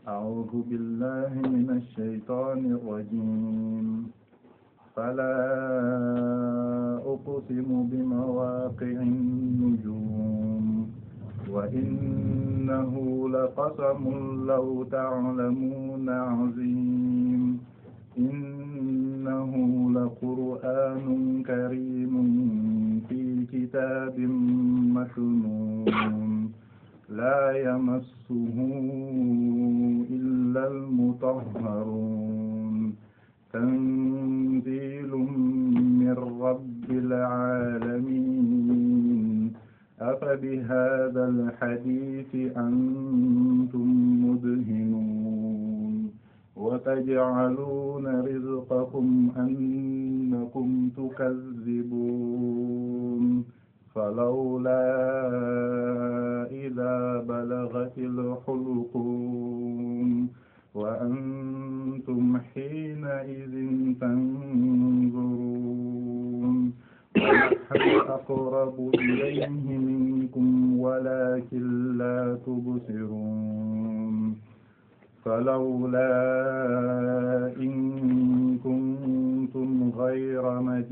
أعوذ بالله من الشيطان الرجيم فلا أقسم بمواقع النجوم وإنه لقسم لو تعلمون عظيم إنه لقرآن كريم في كتاب مكنون لا يمسه إلا المطهرون تنزيل من رب العالمين أفبهذا الحديث أنتم مدهنون وتجعلون رزقكم أنكم تكذبون فلولا إذا بلغت الحلقوم وأنتم حينئذ تنظرون ونحن أقرب إليه منكم ولكن لا تبصرون فلولا إن كنتم غير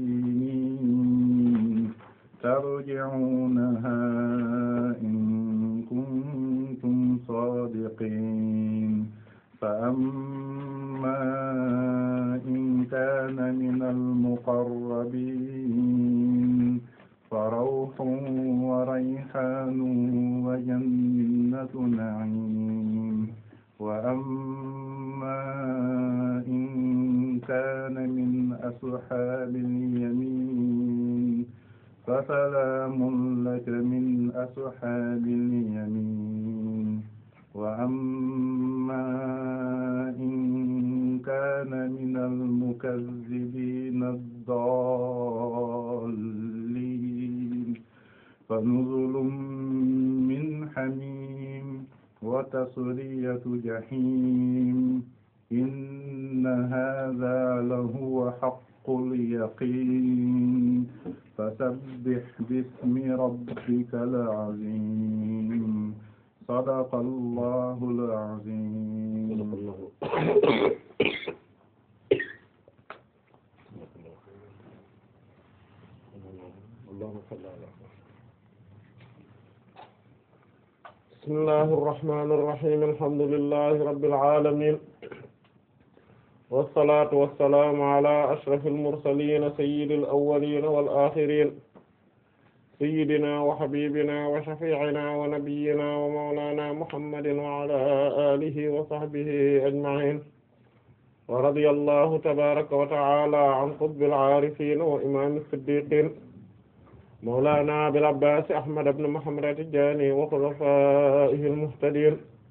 مدينين ترجعونها إن كنتم صادقين فأما إن كان من المقربين فروح وريحان وجنة نعيم وأما إن كان من أصحاب اليمين فسلام لك من أصحاب اليمين وأما إن كان من المكذبين الضالين فنزل من حميم وتصلية جحيم إن هذا لهو حق اليقين فسبح باسم ربك العظيم صدق الله العظيم بسم الله الرحمن الرحيم الحمد لله رب العالمين والصلاة والسلام على أشرف المرسلين سيد الأولين والآخرين سيدنا وحبيبنا وشفيعنا ونبينا ومولانا محمد وعلى آله وصحبه أجمعين ورضي الله تبارك وتعالى عن قطب العارفين وإمام الصديقين مولانا أبي العباس أحمد بن محمد التجاني وخلفائه المهتدين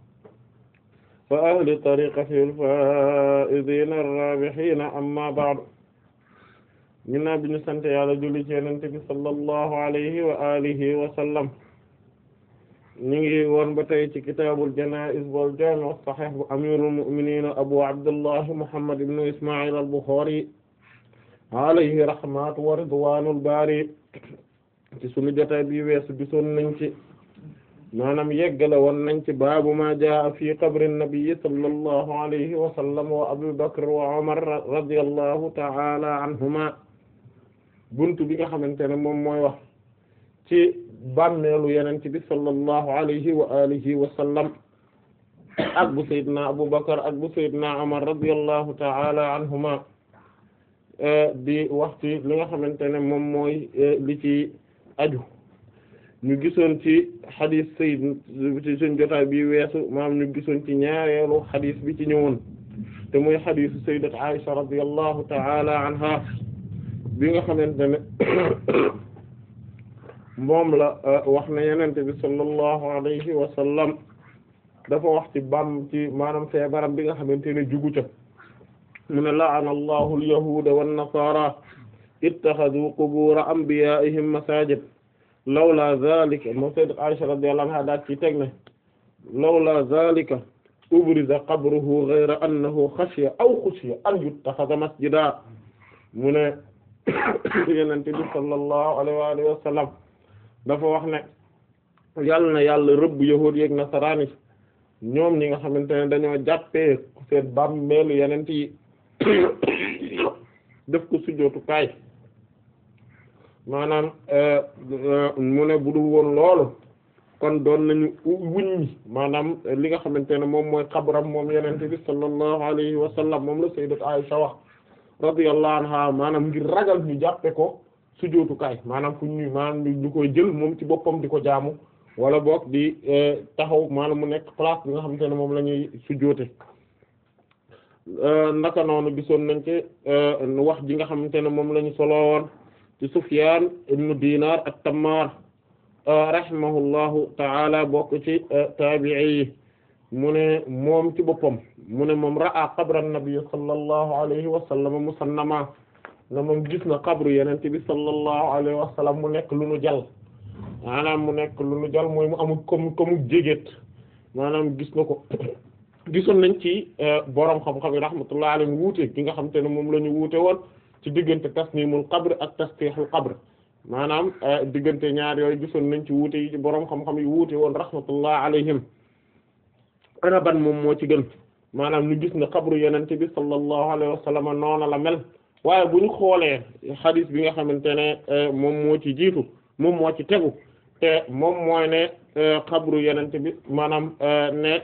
وأهل طريقته الفائزين الرابحين أما بعد ginnaaw bi ñu sant yàlla julli ci Yonent bi sallallahu alayhi wa alihi wa sallam ñu ngi woon ba tey ci kitaabul janaa'iz wal jaami' as-sahih bu amirul mu'minin abu abdullah muhammad ibn isma'il al-bukhari alayhi rahmatu wa ridwanul bari ci sunu jotaay bi weesu gisoon nañ ci maanaam yeggale woon nañ ci baabu ma jaa fi qabri nabi sallallahu alayhi wa sallam wa abu bakr wa umar radiyallahu ta'ala anhuma buntu bi nga xamante ne moom mooy wax ci bàmmeelu yeneen bi sallallahu alayhi wa alihi wa sallam ak bu sayyidina Abu Bakar ak bu sayyidina Umar radiyallahu ta'ala anhuma di wax ci li nga xamante ne moom mooy li ci aju ñu gisoon ci xadis sayyid ci suñ jotaay bi weesu maam ñu gisoon ci ñaareelu xadis bi ci ñëwoon te muy xadisu sayyidat Aisha radiyallahu ta'ala anha bi nga xamante ne moom la wax na yenente bi sallallahu alayhi wa sallam dafa wax ci bam ci maanaam feebaram bi nga xamante ne jugu ca mu ne la'ana allahu al-yahuda wan-nasara ittakhadhu qubur anbiya'ihim masajid lawla zalika moom sayyidat Aisha radiyallahu anha daat ci teg ne lawla zalika ubriza qabruhu ghayra annahu khashiya aw khushiya an yuttakhadha masjida mu ne yenente bi sallallahu alayhi wa alihi wa sallam dafa wax ne yàlla na yàlla rëbb yahuud yeek nasaraani ñoom ñi nga xamante ne dañoo jàppee seen bàmmeelu yenent yi def ko sujjóotukaay maanaam mu ne bu dul woon loolu kon doon nañu wuññi maanaam li nga xamante ne moom mooy xabram moom yenente bi sallallahu alayhi wa sallam moom la sayyidat Aisha wax radiyallahu anha maanaam ngir ragal ñu jàppe ko sujjóotukaay maanaam fu ñu maanaam ñu koy jël moom ci boppam di ko jaamu wala boog di taxaw maanaam mu nekk place bi nga xamante ne moom la ñuy sujjóote naka noonu gisoon nañ ci wax ji nga xamante ne moom la ñu solo woon ci Sufyan ibnu Dinar at-Tammar rahimahullahu ta'ala bokk ci taabi'i yi mu ne moom ci boppam mu ne moom ra'a qabra an-nabi sallallahu alayhi wa sallam musannama na moom gis na qabru yeneen bi sallallahu alayhi wa sallam mu nekk lu nu jal maanaam mu nekk lu nu jal mooy mu amul comme comme jégét maanaam gis na ko gisoon nañ ci borom xam-xam yi rahmatullahi alayhim wuute gi nga xam te ne moom la ñu wuute woon ci diggante tasnimul qabr ak tasfihul qabr maanaam diggante ñaar yooyu gisoon nañ ci wuute yi ci borom xam-xam yi wuute woon rahmatullahi alayhim ana ban moom moo ci gën maanaam ñu gis ne qabru yenente bi sallallahu alayhi wa sallam noona la mel waaye bu ñu xoolee xadis bi nga xamante ne moom moo ci jiitu moom moo ci tegu te moom mooy ne qabru yenente bi maanaam ne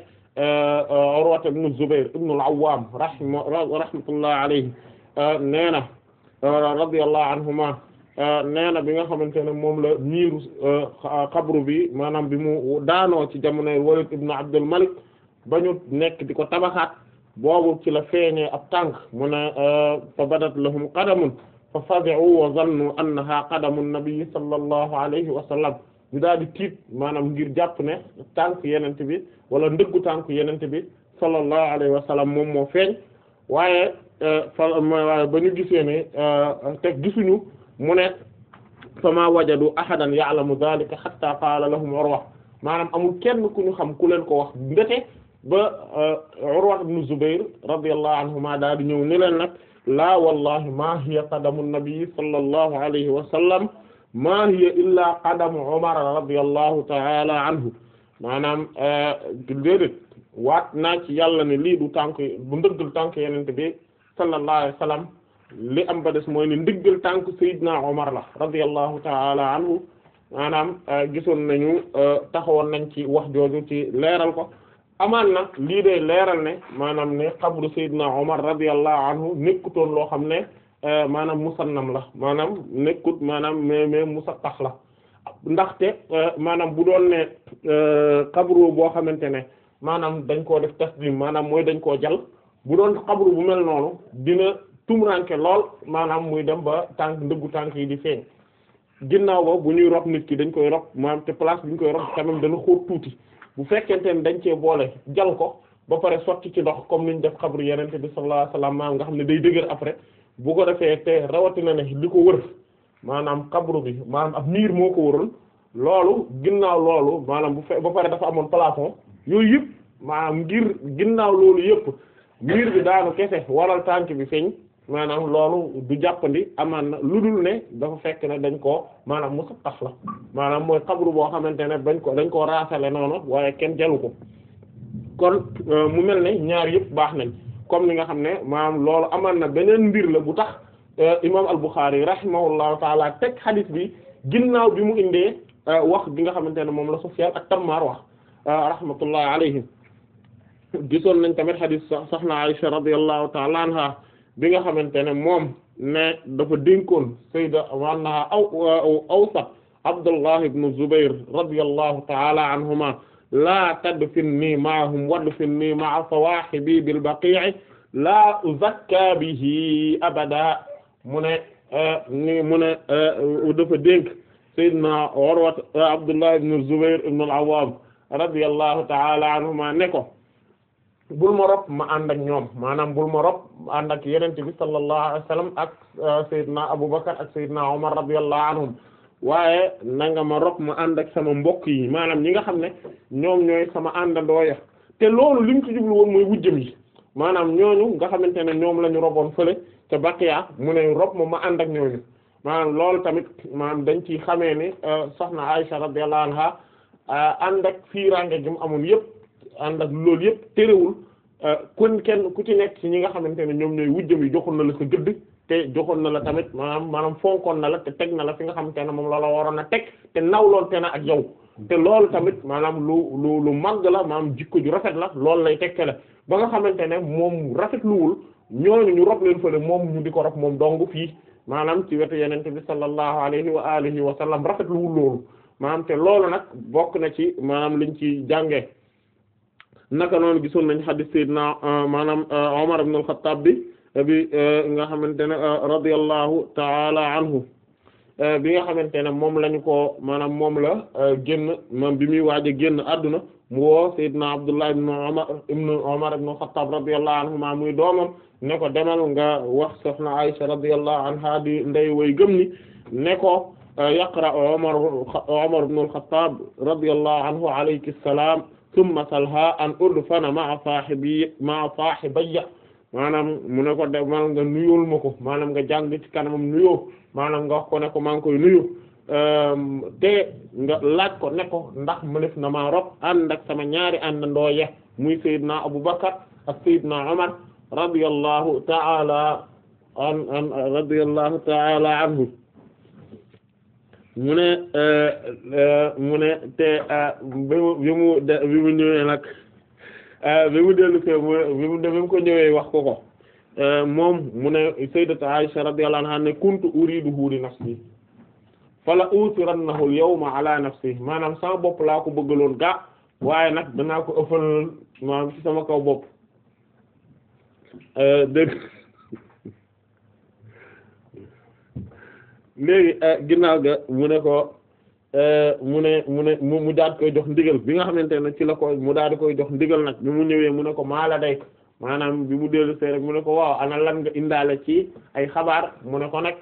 Urwa ibn Zubayr ibn al-Awwam rahma rahmatullahi alayhi nee na radiyallahu anhuma nee na bi nga xamante ne moom la miiru xabru bi maanaam bi mu daanoo ci jamonoy Walid ibn Abdul Malik ba ñu nekk di ko tabaxaat boobu ci la feeñee ab tànk mu ne fa badat lahum qadamun fa fazi'u wa zannu annaha qadamu nabi sallallahu alayhi wa sallam ñu daal di tiit maanaam ngir jàpp ne tànk yenente bi wala ndëggu tànk yenente bi sallallahu alayhi wa sallam moom moo feeñ waaye fa waaye ba ñu gisee ne teg gisuñu mu ne fama wajadu ahadan ya'lamu dhalika hatta qaala lahum Urwa maanaam amul kenn ku ñu xam ku leen ko wax ndete ba Urwa ibn Zubayr radiyallahu anhuma daal di ñëw ni leen nag laa wallahi ma hiya qadamu nabi sallallahu alayhi wa sallam ma hiya illa qadamu Umar radiyallahu ta'ala anhu maanaam déedéet waat naa ci yàlla ne lii du tànk bu ndëggal tànk yenente bi sallallahu alayhi wa sallam li am ba des mooy ne ndiggal tànk Seydina Omar la radiyallahu ta'ala anhu maanaam gisoon nañu taxawoon nañ ci wax jooju ci leeral ko amaan na lii de leeral ne maanaam ne xabru Seydina Omar radiyallahu anhu nekkutoon loo xam ne maanaam musannam la maanaam nekkut maanaam mais mais musattax la ndaxte maanaam bu doon ne xabru boo xamante ne maanaam dañ koo def tasdim maanaam mooy dañ koo jal bu doon xabru bu mel noonu dina tumuranke lool maanaam muy dem ba tànk ndëggu tànk yi di feeñ ginnaaw ba bu ñuy rob nit ki dañ koy rob maanaam te place bi ñu koy rob quand même dana xóot tuuti bu fekkente ne dañ cee boole jal ko ba pare sotti ci ndox comme ni ñu def xabru yenente bi sallallahu alayhi wasallam maanaam nga xam ne day dëgër après bu ko defee te rawatina ne li ko wër maanaam xabru bi maanaam ab miir moo ko wëroon loolu ginnaaw loolu maanaam bu fe ba pare dafa amoon plafond yooyu yëpp maanaam ngir ginnaaw loolu yëpp miir bi daanu kese waral tànk bi feeñ maanaam loolu du jàppandi amaan na lu dul ne dafa fekk ne dañ koo maanaam musa tax la maanaam mooy xabru boo xamante ne dañ ko dañ koo raasale noonu waaye kenn jalu ko kon mu mel ne ñaar yëpp baax nañ comme ni nga xam ne maanaam loolu amaan na beneen mbir la bu tax imam al-Bukhari rahimahullahu taala teg hadith bi ginnaaw bi mu indee wax bi nga xamante ne moom la Sufyan ak Tammar wax rahmatullahi alayhim gisoon nañ tamit hadith soxna Aisha radiyallahu taala anha bi nga xamante ne moom ne dafa dénkoon sayda wannaha aw awsat Abdullah ibn Zubayr radiyallahu ta'ala anhuma la tadfinni ma'ahum wadfinni ma'a sawahibi bil baqi'i la uzakka bihi abada mu ne ni mu ne dafa dénk sayyidina Urwa Abdullah ibn Zubayr ibn al-Awwam radiyallahu ta'ala anhuma ne ko bul ma rob ma ànd ak ñoom maanaam bul ma rob ànd ak yenente bi sallallahu alayhi wa sallam ak Seydina Abubakar ak Seydina Omar radiyallahu anhum waaye na nga ma rob ma ànd ak sama mbokk yi maanaam ñi nga xam ne ñoom ñooy sama àndandoo ya te loolu li mu ci jublu woon mooy wujjëm yi maanaam ñooñu nga xamante ne ñoom la ñu roboon fële te Baqiya mu ne rob ma ma ànd ak ñooñu maanaam loolu tamit maanaam dañ ci xamee ni soxna Aisha radiyallahu anha ànd ak fiirange gi mu amoon yëpp ànd ak loolu yëpp terewul kon kenn ku ci nekk ci ñi nga xamante ne ñoom ñooy wujjam yi joxoon na la sa gëdd te joxoon na la tamit maanaam maanaam fonkoon na la te teg na la fi nga xamante ne moom la la waroon a teg te nawloon te na ak yow te loolu tamit maanaam lu lu lu màgg la maanaam jikko ju rafet la loolu lay tegtale ba nga xamante ne moom rafetluwul ñooñu ñu rob leen fële moom ñu di ko rob moom dong fii maanaam ci wetu yenente bi sallallahu alayhi wa alihi wa sallam rafetluwul loolu maanaam te loolu nag bokk na ci maanaam liñ ci jàngee naka noonu gisoon nañ hadith sayyidina maanaam Umar ibn al-Khattab bi bi nga xamante ne radiyallahu ta'ala anhu bi nga xamante ne moom lañu ko maanaam moom la génn moom bi muy waaj a génn àdduna mu woo sayyidina Abdullah ibn Umar ibn Umar ibn al-Khattab radiyallahu anhuma muy doomam ne ko demal nga wax soxna Aisha radiyallahu anha di ndey way gëm ni ne ko yaqra Umar Umar ibn al-Khattab radiyallahu anhu alayki salaam thumma salha an udfana ma'a sahibi ma'a sahibayya maanaam mu ne ko demal nga nuyul ma ko maanaam nga jàng ci kanamam nuyoo maanaam nga wax ko ne ko maa ngi koy nuyu te nga laaj ko ne ko ndax mu def na maa rob ànd ak sama ñaari àndandoo ye muy Seydina Abu Bakar ak Seydina Umar radiyallahu ta'ala an an radiyallahu ta'ala anhu mu ne mu ne te bi mu bi mu bi mu ñëwee nag bi mu dellu ko bi mu bi mu ko ñëwee wax ko ko moom mu ne sayyidatu Aisha radiyallahu anha ne kuntu uriduhu li nafsi fala utirannahu al-yawma ala nafsi maanaam sama bopp laa ko bëggaloon gaa waaye nag danaa ko ëffal maanaam ci sama kaw bopp dégg léegi ginnaaw ga mu ne ko mu ne mu ne mu mu daal koy jox ndigal bi nga xamante ne ci la ko mu daal di koy jox ndigal nag bi mu ñëwee mu ne ko maala day maanaam bi mu dellu see rek mu ne ko waaw ana lan nga indaale ci ay xabaar mu ne ko nag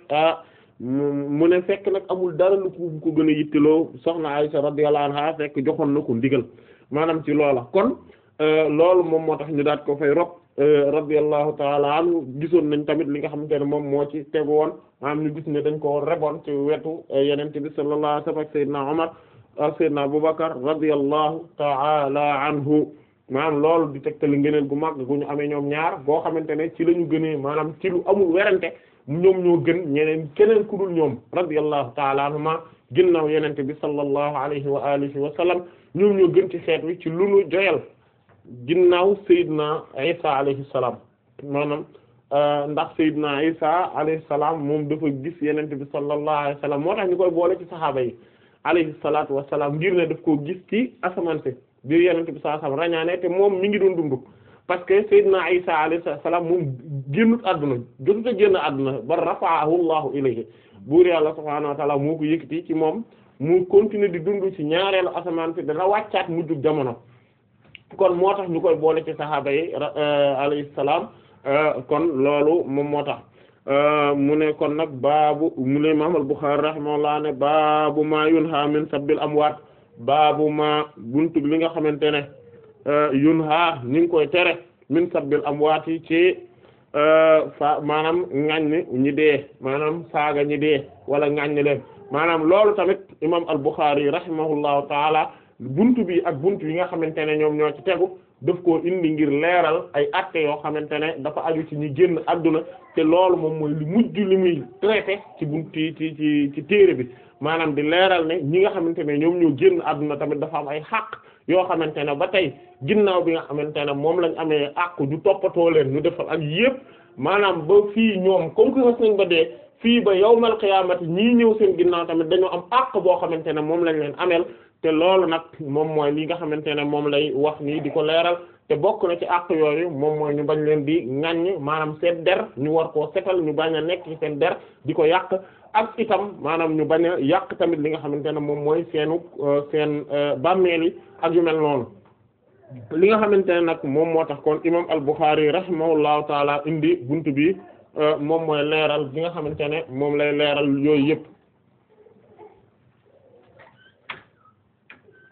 mu ne fekk nag amul dara lu ko ko gën a yittiloo soxna Aysa radiyallahu anha fekk joxoon na ko ndigal maanaam ci loola kon loolu moom moo tax ñu daat ko fay rob radiyallahu taala anhu gisoon nañ tamit li nga xamante ne moom moo ci tegu woon maanaam ñu gis ne dañ ko reboon ci wetu yenente bi sallallahu alayhi wasallam ak sayyidina Umar ak sayyidina Abubakar radiyallahu taala anhu maanaam loolu di tegtali ngëneel gu mag gu ñu amee ñoom ñaar boo xamante ne ci la ñu gënee maanaam ci lu amul werante ñoom ñoo gën ñeneen keneen ku dul ñoom radiyallahu taala anhuma ginnaaw yenente bi sallallahu alayhi wa alihi wa sallam ñoom ñoo gën ci xeet wi ci lu nu joyal ginnaaw Seydina Isa alayhi salaam maanaam ndax Seydina Isa alayhi salaam moom dafa gis yenente bi sallallahu alayhi wa sallam moo tax ñu koy boole ci saxaaba yi alayhi salaatu wa salaam ngir ne daf koo gis ci asamaan si biir yenente bi sallallahu alayhi wa sallam rañaane te moom mi ngi doon dund parce que Seydina Isa alayhi salaam moom génnut àdduna jotut a génn àdduna ba rafa'ahu Allahu ilayhi buur yàlla subhaanahu wa ta'ala moo ko yëkkati ci moom mu continuer di dund ci ñaareelu asamaan si dana wàccaat mujjug jamono kon moo tax ñu koy boole ci saxaaba yi alayhi salaam kon loolu moom moo tax mu ne kon nag baabu mu ne Imaam al-Bukhari rahimahullah ne baabu ma yunha min sabbil amwaat baabu ma buntu li nga xamante ne yunha ñu ngi koy tere min sabbil amwaat yi ci fa maanaam ŋaññi ñi dee maanaam saaga ñi dee wala ŋaññi leen maanaam loolu tamit Imaam al-Bukhari rahimahullahu taala buntu bi ak buntu yi nga xamante ne ñoom ñoo ci tegu daf koo indi ngir leeral ay acte yoo xamante ne dafa aju ci ñi génn adduna te loolu moom mooy li mujj li muy traité ci buntu ci ci ci téere bi maanaam di leeral ne ñi nga xamante ne ñoom ñoo génn adduna tamit dafa am ay xàq yoo xamante ne ba tey ginnaaw bi nga xamante ne moom lañ amee àqu ñu toppatoo leen ñu defal ak yépp maanaam ba fii ñoom comme que xas nañ ba dee fii ba yawmal qiyaamati ñii ñëw seen ginnaaw tamit dañoo am àq boo xamante ne moom lañ leen ameel te loolu nag moom mooy li nga xamante ne moom lay wax nii di ko leeral te bokk na ci àq yooyu moom mooy ñu bañ leen di ŋaññ maanaam seen der ñu war koo setal ñu bañ a nekk ci seen der di ko yàq ak itam maanaam ñu bañ a yàq tamit li nga xamante ne moom mooy seenu seen bàmmeel yi ak yu mel noonu li nga xamante ne nag moom moo tax kon imam al-Bukhari rahimahullahu taala indi buntu bi moom mooy leeral bi nga xamante ne moom lay leeral yooyu yëpp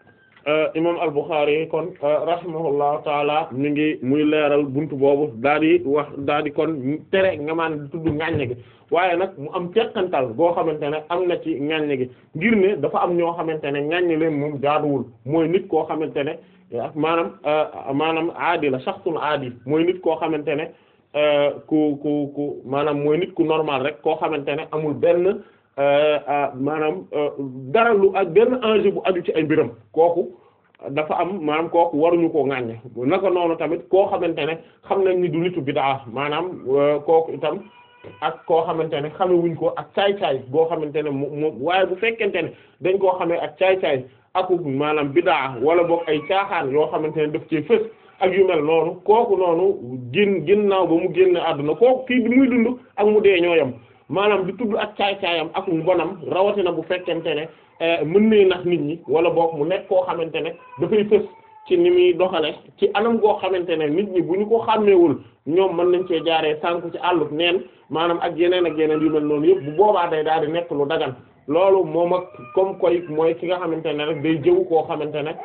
imam al-Bukhari kon rahimahullahu taala mi ngi muy leeral buntu boobu daa di wax daa di kon tere nga maan di tudd ŋàññe gi waaye nag mu am teqantal boo xamante ne am na ci ŋàññe gi ngir ne dafa am ñoo xamante ne ŋàññe leen moom jaaduwul mooy nit koo xamante ne maanaam maanaam aadi la shaxsul aadi mooy nit koo xamante ne ku ku ku maanaam mooy nit ku normal rek koo xamante ne amul benn maanaam dara lu ak benn enjeu bu aju ci ay mbiram kooku dafa am maanaam kooku waruñu koo ŋàññe naka noonu tamit koo xamante ne xam nañ ni du nitu bid'a maanaam kooku itam ak koo xamante ne xamewuñ ko ak caay-caay boo xamante ne moom waaye bu fekkente ne dañ koo xamee ak caay-caay aku maanaam bid'a wala boog ay caaxaan yoo xamante ne daf ci fës ak yu mel noonu kooku noonu gin ginnaaw ba mu génn àdduna kooku kii bi muy dund ak mu dee ñoo yam maanaam di tudd ak caay-caayam ak mbonam rawatina bu fekkente ne mën nee nax nit ñi wala boog mu nekk koo xamante ne dafay fës ci ni muy doxale ci anam goo xamante ne nit ñi bu ñu ko xàmmeewul ñoom mën nañ cee jaaree sànku ci àllub neen maanaam ak yeneen ak yeneen yu mel noonu yëpp bu boobaa day daal di nekk lu dagan loolu moom ak comme koy mooy ki nga xamante ne rek day jëw koo xamante ne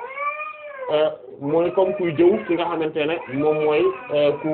mooy comme kuy jëw ki nga xamante ne moom mooy ku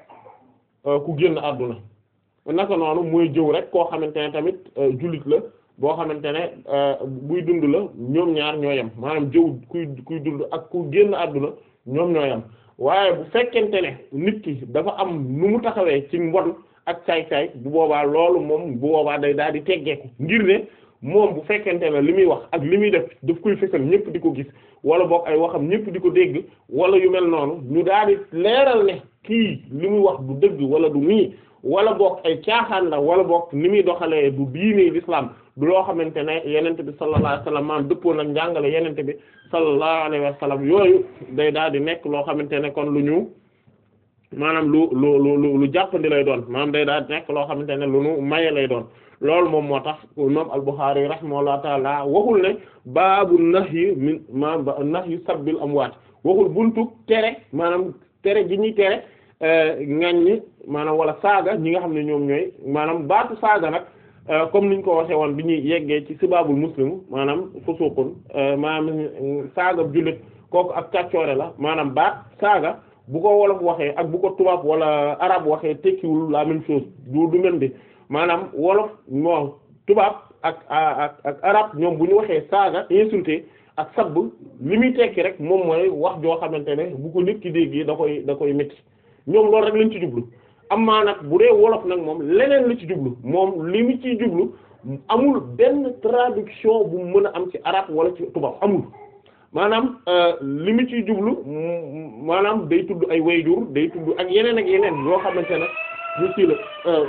ku génn àdduna naka noonu mooy jëw rek koo xamante ne tamit jullit la boo xamante ne buy dund la ñoom ñaar ñoo yem maanaam jëw kuy kuy dund ak ku génn àdduna ñoom ñoo yem waaye bu fekkente ne nit ki dafa am nu mu taxawee ci mbon ak caay-caay bu boobaa loolu moom bu boobaa day daal di teggeeku ngir ne moom bu fekkente ne li muy wax ak li muy def daf koy fësal ñëpp di ko gis wala boog ay waxam ñëpp di ko dégg wala yu mel noonu ñu daal di leeral ne kii li muy wax du dëgg wala du nii wala boog ay caaxaan la wala boog ni muy doxalee du diine l'islam du loo xamante ne yenente bi sallallahu alayhi wa sallam maanaam dëppoo nag njàngale yenente bi sallallahu alayhi wa sallam yooyu day daal di nekk loo xamante ne kon lu ñu maanaam lu lu lu lu jàppandi lay doon maanaam day daal di nekk loo xamante ne lu nu maye lay doon loolu moom moo tax imam al-Bukhari rahimahullahu taala waxul ne baabu nahyi min ma nahyi sabbil amwaat waxul buntu tere maanaam tere gi ñuy tere ŋaññi maanaam wala saaga ñi nga xam ne ñoom ñooy maanaam baatu saaga nag comme niñ ko waxee woon bi ñuy yeggee ci sibaabul muslim maanaam fusuqun maanaam saaga jullit kooku ak kàccoore la maanaam baat saaga bu ko wolof waxee ak bu ko tubaab wala arab waxee tekkiwul la même chose du du mel bi maanaam wolof moo tubaab ak ak ak arab ñoom bu ñu waxee saaga insulté ak sabb li muy tekki rek moom mooy wax joo xamante ne bu ko nit ki dégg da koy da koy métti ñoom loolu rek lañ ci jublu amaa nag bu dee wolof nag moom leneen la ci jublu moom li mu ciy jublu amul benn traduction bu mën a am ci arab wala ci tubaab amul maanaam li mu ciy jublu maanaam day tudd ay wayjur day tudd ak yeneen ak yeneen yoo xamante ne ñu ci la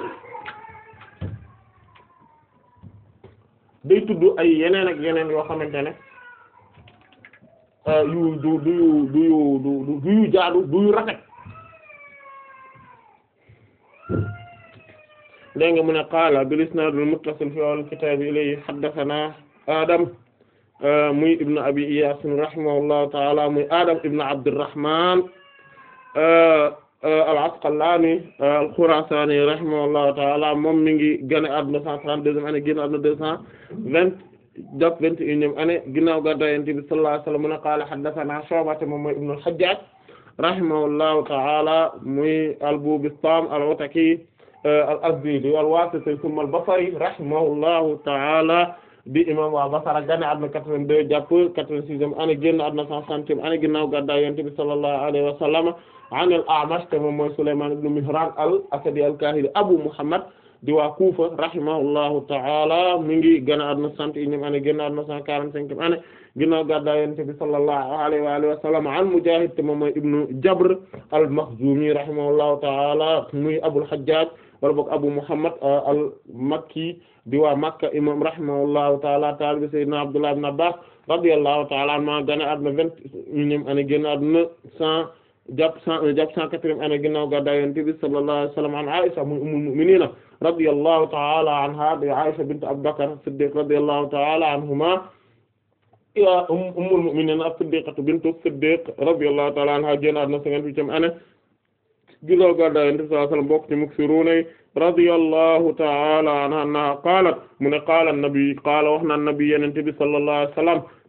day tudd ay yeneen ak yeneen yoo xamante ne yu du du yu du yu du du yu jaadu du yu rafet dégg nga mu ne qaala bil isnaad al muttasil fi al kitaab ilayhi haddathana Adam muy ibnu abi Iyaas rahimahullahu ta'ala muy Adam ibnu Abdurrahman al Asqalaani al Khuraasaani rahimahullahu ta'ala moom mi ngi génn àdduna 132e année génn àdduna 220 jàpp 21e année ginnaaw gàddaay Yonent bi sallallahu alayhi wa sallam mu ne qaala haddathana Shu'ba moom mooy ibnu al-Hajjaaj rahimahullahu ta'ala muy al-Bubistaam al-Ataki al-Azdi al-Wasiti thumma al-Basri rahimahullahu ta'ala di imam waa Basra gane àdduna 82 jàpp 86e année génn àdduna 160e année ginnaaw gàddaay Yonent bi sallallahu alayhi wa sallam an al-A'mash te moom mooy Sulaymaan ibn Mihraan al-Asadi al-Kaahili Abu Muhammad di waa Kufa rahimahullahu ta'ala mi ngi gane àdduna 61e année génn àdduna 145e année ginnaaw gàddaay Yonent bi sallallahu alayhi wa alihi wa sallam an Mujaahid te moom mooy ibnu Jabr al-Makhzumi rahimahullahu ta'ala muy Abul Hajjaj wala boog Abu Muhammad al-Makki di waa Makka imam rahimahullahu ta'ala taalibi sayyidina Abdullah ibn Abbas radiyallahu ta'ala anhuma gane àdduna vingt-unième année génn àdduna cent jàpp cent jàpp cent quatrième année ginnaaw gàddaay Yonent bi sallallahu alayhi wa sallam an Aisha muy ummul mu'minin radiyallahu ta'ala anha di Aisha bint Abu Bakr Siddiq radiyallahu ta'ala anhuma ya ummul mu'minin as-Siddiqatu bintu Siddiq radiyallahu ta'ala anha génn àdduna cinquante-huitième année ginnaaw gàddaay Yonent bi sallallahu alayhi wa sallam bokk ci muksiruuna radiyallahu ta'ala anha qaalat mu ne qaala an-nabi qaala wax na an-nabi Yonent bi sallallahu alayhi wa sallam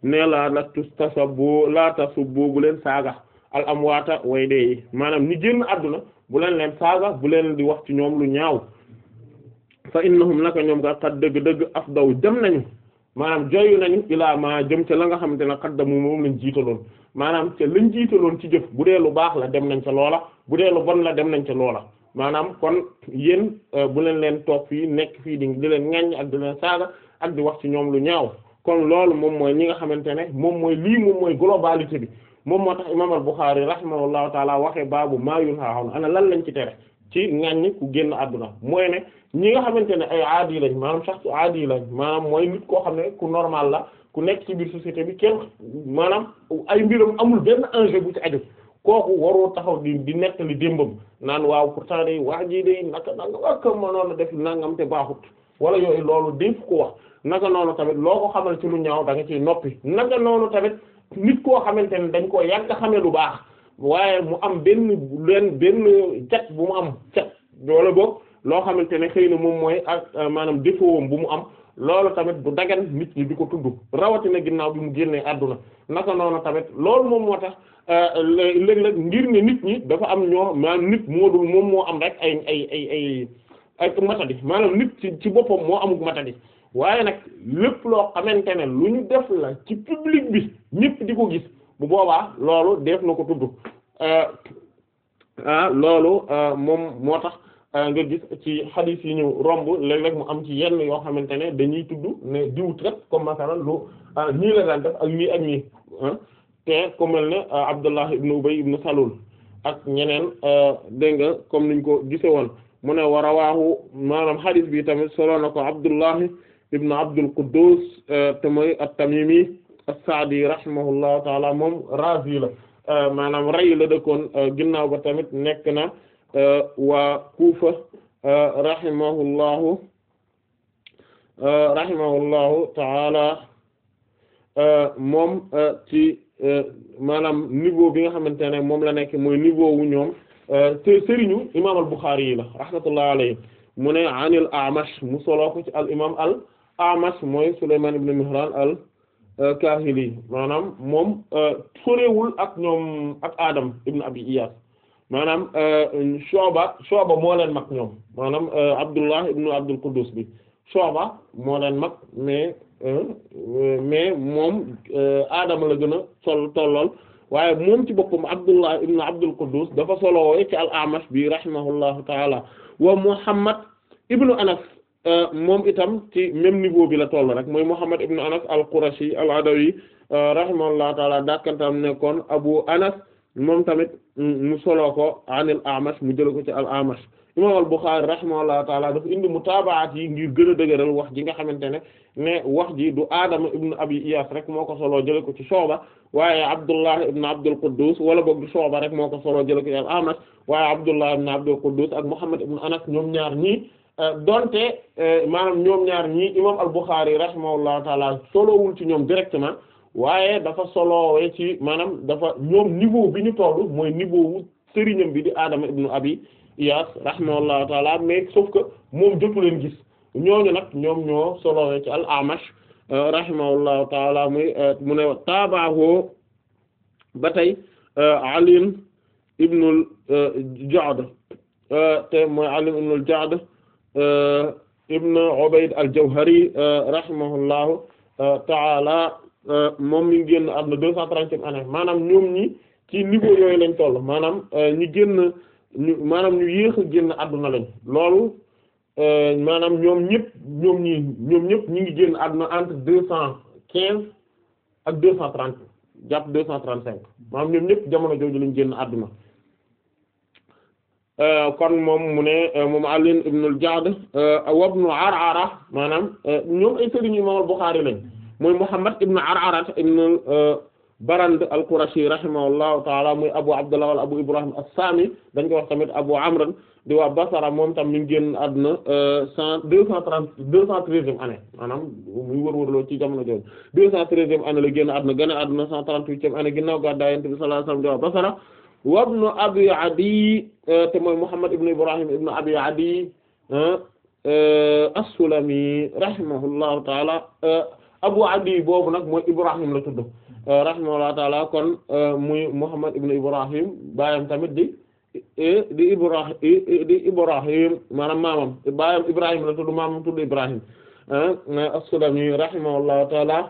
ne la la tustasabbu la tasubbu bu leen saaga al amwaata way dee yi maanaam ñi génn àdduna bu leen leen saaga bu leen di wax ci ñoom lu ñaaw fa innahum naka ñoom ga xat dëgg-dëgg afdaw dem nañu maanaam joyu nañu ilaa ma jëm ca la nga xamante ne xaddamu moom lañ jiitaloon maanaam ca lañ jiitaloon ci jëf bu dee lu baax la dem nañ ca loola bu dee lu bon la dem nañ ca loola maanaam kon yéen bu leen leen toog fii nekk fii di di leen ŋaññ ak di leen saaga ak di wax ci ñoom lu ñaaw kon loolu moom mooy ñi nga xamante ne moom mooy lii moom mooy globalité bi moom moo tax imaam al-Bukhari rahimahullahu taala waxee baabu maa yunhaa ana lan lañ ci tere ci ŋaññi ku génn àdduna mooy ne ñi nga xamante ne ay aadi lañ maanaam sax aadi lañ maanaam mooy nit koo xam ne ku normal la ku nekk ci biir société bi kenn maanaam ay mbiram amul benn enjeu bu ci aju kooku waroo taxaw di di nettali démbam naan waaw pourtant day waa ji day naka nanga waka mënoon a def nangam te baaxut wala yooyu loolu déef ko wax naka noonu tamit loo ko xamal ci lu ñaaw da nga ciy noppi naka noonu tamit nit koo xamante ne dañ koo yàgg xamee lu baax waaye mu am benn leen benn cat bu mu am cat wala boog loo xamante ne xëy na moom mooy ak maanaam défaut bu mu am loolu tamit du dagan nit ñi di ko tudd rawatina ginnaaw bi mu génnee àdduna naka noonu tamit loolu moom moo tax léeg-léeg ngir ne nit ñi dafa am ñoo maanaam nit moo dul moom moo am rek ay ay ay ay ay matadi maanaam nit ci ci boppam moo amuk matadi waaye nag lépp loo xamante ne lu ñu def la ci public bi ñëpp di ko gis bu boobaa loolu def na ko tudd ah loolu moom moo tax nga gis ci xadiis yi ñu romb léeg-léeg mu am ci yenn yoo xamante ne dañuy tudd ne diwut rek comme masalan lu ñii la daan def ak ñii ak ñii te ku mel ne Abdullah ibn Ubay ibn Salul ak ñeneen dégg nga comme niñ ko gise woon mu ne war a waaxu maanaam xadiis bi tamit solo na ko Abdullah ibn Abdul Quddus te mooy at-Tamimi as-Sa'di rahimahullahu taala moom Razi la maanaam rey la dëkkoon ginnaaw ba tamit nekk na waa Kufa rahimahullahu rahimahullahu taala moom ci maanaam niveau bi nga xamante ne moom la nekk mooy niveau wu ñoom te sëriñu imaam al-Bukhari yi la rahmatullahi alayhi mu ne anil A'mash mu soloo ko ci al imam al A'mash mooy Sulaymaan ibn Mihraan al Kahili maanaam moom sorewul ak ñoom ak Adam ibn Abi Iyas maanaam Shu'ba Shu'ba moo leen mag ñoom maanaam Abdullah ibn Abdul Quddus bi Shu'ba moo leen mag mais mais moom Adama la gën a sol tollool waaye moom ci boppam Abdullah ibn Abdul Quddus dafa solowee ci al-A'mash bi rahimahullahu taala wa Muhammad ibnu Anas moom itam ci même niveau bi la toll rek mooy Muhammad ibnu Anas al-Qurashi al-Adawi rahimahullahu taala dàkkantam nekkoon Abu Anas moom tamit mu solo ko anil A'mash mu jël ko ci al-A'mash imam al-Bukhari rahimahullahu taala dafa indi mutaabaat yi ngir gën a dëgëral wax ji nga xamante ne ne wax ji du Adama ibnu Abi Iyas rek moo ko solo jële ko ci Shu'ba waaye Abdullah ibnu Abdul Quddus wala boog du Shu'ba rek moo ko solo jële ko ci al-A'mash waaye Abdullah ibnu Abdul Quddus ak Muhammad ibnu Anas ñoom ñaar ñii donte maanaam ñoom ñaar ñii imam al-Bukhari rahimahullahu taala solowul ci ñoom directement waaye dafa solowee ci maanaam dafa ñoom niveau bi ñu tollu mooy niveau wu sëriñam bi di Adama ibnu Abi Iyas rahimahullahu taala mais sauf que moom jotu leen gis ñooñu nag ñoom ñoo solowee ci al-Amash rahimahullahu taala muy mu ne taabaahu ba tey Ali ibnul Ja'd te mooy Ali ibnul Ja'd ibn Ubayd al-Jawhari rahimahullahu taala moom mi ngi génn àdduna deux cent trentième année maanaam ñoom ñi ci niveau yooyu lañ toll maanaam ñi génn ñu maanaam ñu yéex a génn àdduna lañ loolu maanaam ñoom ñëpp ñoom ñi ñoom ñëpp ñi ngi génn àdduna entre deux cent quinze ak deux cent trente jàpp deux cent trente cinq maanaam ñoom ñëpp jamono jooju lañ génn àdduna kon moom mu ne moom Ali ibn al-Ja'd wa ibn Ar'ara maanaam ñoom ay sëriñ Imam al-Bukhari lañ mooy Muhammad ibn Ar'ara ibn Barand al-Qurashi rahimahullahu ta'ala muy Abu Abdullah wala Abu Ibrahim as-Sami dañ ko wax tamit Abu Amr di waa Basra moom tam mi ngi génn àdduna cent deux cent trente deux cent treizième année maanaam muy wër-wërloo ci jamono jooju deux cent treizième année la génn àdduna gën a àdduna cent trente-huitième année ginnaaw gàddaay Yonent bi sallallahu alayhi wasallam di waa Basra wa ibn Abi Adi te mooy Muhammad ibn Ibrahim ibn Abi Adi as-Sulami rahimahullahu ta'ala Abu Adi boobu nag mooy Ibrahim la tudd rahimahullahu taala kon muy Muhammad ibn Ibrahim baayam tamit di di Ibrahim di Ibrahim maanaam maamam baayam Ibrahim la tudd maamam tudd Ibrahim as-Sulami rahimahullahu taala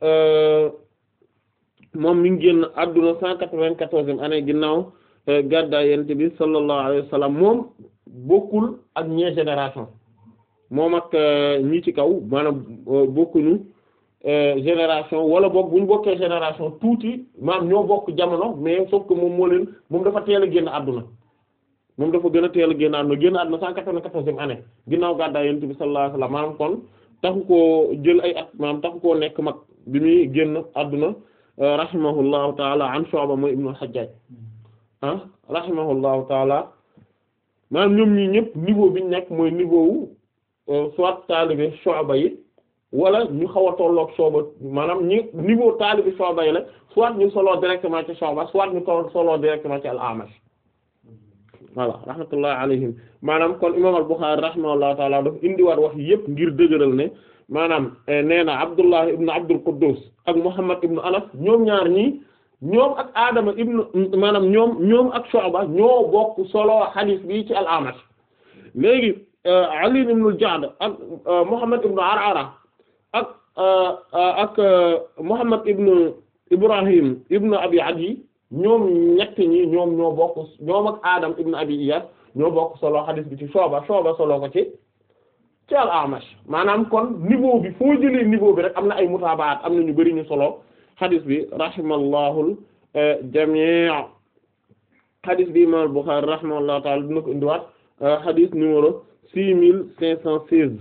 moom mi ngi génn adduna cent quatre-vingt-quatorzième année ginnaaw gàddaay Yonent bi sallallahu alayhi wa sallam moom bokkul ak ñee génération moom ak ñi ci kaw maanaam bokkuñu génération wala boog bu ñu bokkee génération tuuti maanaam ñoo bokk jamono mais sauf que moom moo leen moom dafa teel a génn àdduna moom dafa gën a teel a génn àdduna génn àdduna cent quatre-vingt-quatorzième année ginnaaw gàddaay Yonent bi sallallahu alayhi wa sallam maanaam kon taxu koo jël ay at maanaam taxu koo nekk mag bi muy génn àdduna rahimahullahu taala an Shu'ba mooy ibnu al-Hajjaj ah rahimahullahu taala maanaam ñoom ñii ñëpp niveau bi ñu nekk mooy niveau wu soit taalibe Shu'ba yi wala ñu xaw a tolloog Shu'ba maanaam ñi niveau taalibe Shu'ba yi la soit ñu soloo directement ci Shu'ba soit ñu toll soloo directement ci al-Amash voilà rahmatullahi alayhim maanaam kon imam al-Bukhari rahimahullahu taala dafa indiwaat wax yëpp ngir dëgëral ne maanaam nee na Abdullah ibn Abdul Quddus ak Muhammad ibn Anas ñoom ñaar ñii ñoom ak Adama ibn maanaam ñoom ñoom ak Shu'ba ñoo bokk solo hadith bi ci al-Amash léegi Ali ibn al-Ja'd ak Muhammad ibn Ar'ara ak ak Muhammad ibn Ibrahim ibn Abi Adi ñoom ñett ñi ñoom ñoo bokk ñoom ak Adam ibn Abi Iyas ñoo bokk solo hadith bi ci Shu'ba Shu'ba solo ko ci ci al-Amash maanaam kon niveau bi foo jëlee niveau bi rek am na ay mutaabaat am na ñu bari ñu solo hadith bi rahimallahu jamii hadith bi imam al-Bukhari rahimahullahu ta'ala dina ko indiwaat hadith numéro six mille cinq cent seize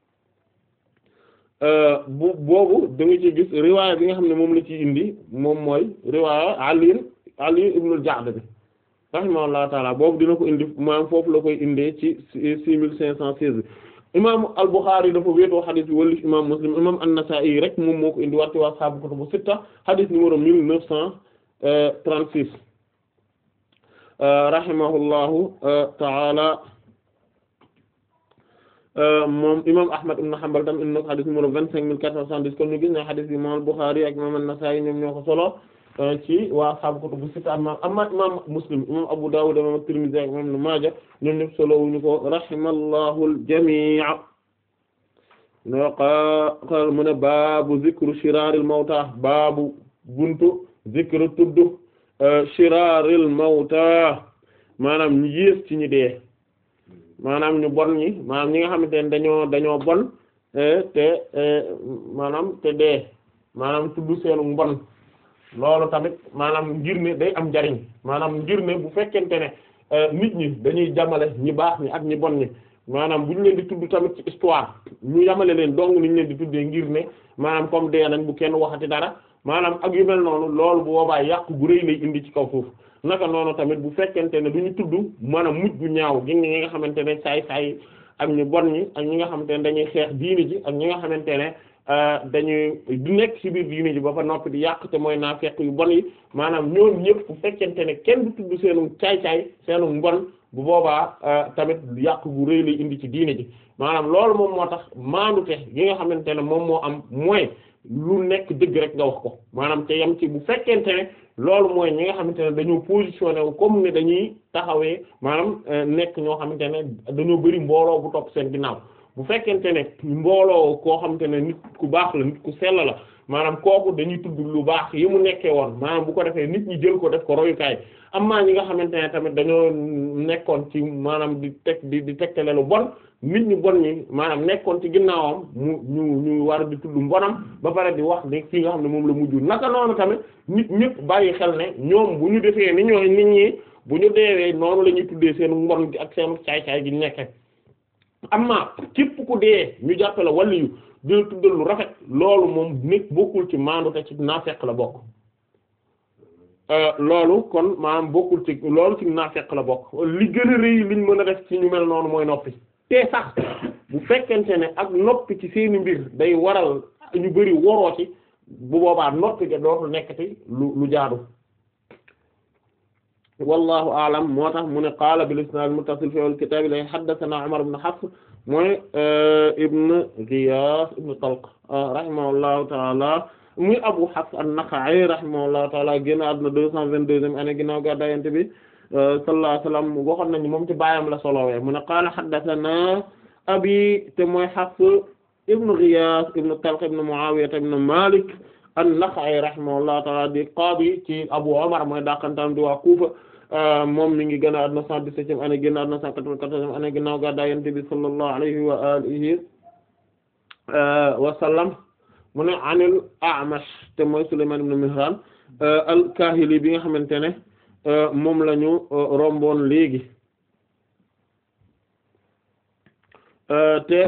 bu boobu da nga ci gis riwaaya bi nga xam ne moom la ci indi moom mooy riwaaya Ali Ali ibn al-Ja'd bi rahimahullahu ta'ala boobu dina ko indi maanaam foofu la koy indee ci six mille cinq cent seize imam al-Bukhari dafa wéetoo xadis bi wala imam Muslim imam an-Nasa'i rek moom moo ko indi waat ci waa saabu kutubu sitta xadis numéro mille neuf cent trente-six rahimahullahu ta'ala moom imam Ahmad ibn Hanbal tam indi na ko xadis numéro vingt-cinq mille quatre cent soixante-dix kon ñu gis ne xadis bi imam al-Bukhari ak imam an-Nasa'i ñoom ñoo ko solo ci waa saabu kutubu sitta amma amma imam Muslim imam Abu Dawud imam Tirmidhi ak imam Ibn Maaja ñoom ñëpp solo wuñu ko rahimallahu al-jamii' no qaal mu ne baabu zikru shiraaril mawta baabu buntu zikru tudd shiraaril mawta maanaam ñu yées ci ñi dee maanaam ñu bon ñi maanaam ñi nga xamante ne dañoo dañoo bon te maanaam te dee maanaam tudd seenu mbon loolu tamit maanaam ngir ne day am njariñ maanaam ngir ne bu fekkente ne nit ñi dañuy jamale ñi baax ñi ak ñi bon ñi maanaam bu ñu leen di tudd tamit ci histoire ñu yamale leen dong ni ñu leen di tuddee ngir ne maanaam comme dee nañ bu kenn waxati dara maanaam ak yu mel noonu loolu bu boobaa yàqu gu rëy lay indi ci kaw suuf naka noonu tamit bu fekkente ne du ñu tudd maanaam mujj gu ñaaw gi ñi nga xamante ne saay saay ak ñu bon ñi ak ñi nga xamante ne dañuy xeex diini ji ak ñi nga xamante ne dañuy du nekk ci biir diini ji ba fa noppi di yàq te mooy naa fekk yu bon yi maanaam ñoom ñëpp bu fekkente ne kenn du tudd seenu caay-caay seenu mbon bu boobaa tamit yàq gu rëy lay indi ci diini ji maanaam loolu moom moo tax maandute gi nga xamante ne moom moo am mooy lu nekk dëgg rek nga wax ko maanaam te yam ci bu fekkente ne loolu mooy ñi nga xamante ne dañoo positionné wu comme ne dañuy taxawee maanaam nekk ñoo xamante ne dañoo bari mbooloo bu topp seen ginnaaw bu fekkente ne mbooloo koo xamante ne nit ku baax la nit ku sell la maanaam kooku dañuy tudd lu baax yi mu nekkee woon maanaam bu ko defee nit ñi jël ko def ko royukaay amaa ñi nga xamante ne tamit dañoo nekkoon ci maanaam di teg di di tegtale lu bon nit ñu bon ñi maanaam nekkoon ci ginnaawam mu ñu ñu war di tudd mbonam ba pare di wax ni fii nga xam ne moom la mujj naka noonu tamit nit ñëpp bàyyi xel ne ñoom bu ñu defee ni ñoo nit ñi bu ñu deewee noonu la ñuy tuddee seen mbon gi ak seen caay-caay gi nekke amma képp ku dee ñu jàppe la wàllu yu dina tuddal lu rafet loolu moom nekk bokkul ci maandu te ci naafeq la bokk loolu kon maanaam bokkul ci loolu ci naafeq la bokk li gën a rëy liñ mën a def ci ñu mel noonu mooy noppi te sax bu fekkente ne ak noppi ci seeni mbir day waral ñu bari woroo ci bu boobaa noppi ga dootul nekkati lu lu jaadu wallahu a'lam moo tax mu ne qaala bil isnaad muttasil fi al kitaab la haddathana Umar ibn Hafs mooy ibn Ghiyaas ibn Talq rahimahullahu ta'ala muy Abu Hafs an-Nakha'i rahimahullahu ta'ala génn àdduna deux cent vingt-deuxième année ginnaaw gàddaay Yonent bi sallallahu alayhi wa sallam waxoon nañu moom ci baayam la solowee mu ne qaala haddathana abi te mooy Hafs ibn Ghiyaas ibn Talq ibn Mu'aawiya ibn Maalik an-Nakha'i rahimahullahu ta'ala di qaadi ci Abu Umar mooy dàqantam di waa Kuufa moom mi ngi gën a àdduna cent dix-septième année génn àdduna cent quatre-vingt-quatorzième année ginnaaw gàddaay Yonent bi sallallahu alayhi wa alihi wa sallam mu ne anil A'mash te mooy Sulaymaan ibn Mihraan al-Kaahili bi nga xamante ne moom la ñu romboon léegi te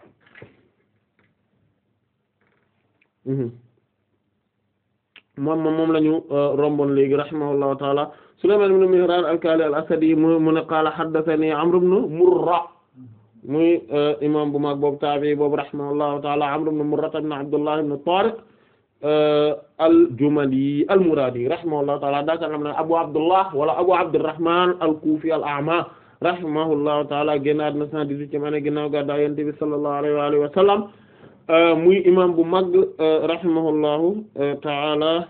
moom moom la ñu romboon léegi rahimahullahu taala Sulaymaan ibn Mihraan al-Kaahili al-Asadi mu mu ne qaala haddathanii Amr ibn Murra muy imam bu mag boobu taabi boobu rahimahullahu taala Amr ibn Murra ibn Abdullah ibn Tariq al-Jumali al-Muradi rahimahullahu taala daaka xam ne Abu Abdullah wala Abu Abdurrahman al-Kufi al-A'ma rahimahullahu taala génnaat na cent dix-huitième année ginnaaw gàddaay Yonent bi sallallahu alayhi wa alihi wa sallam muy imam bu mag rahimahullahu taala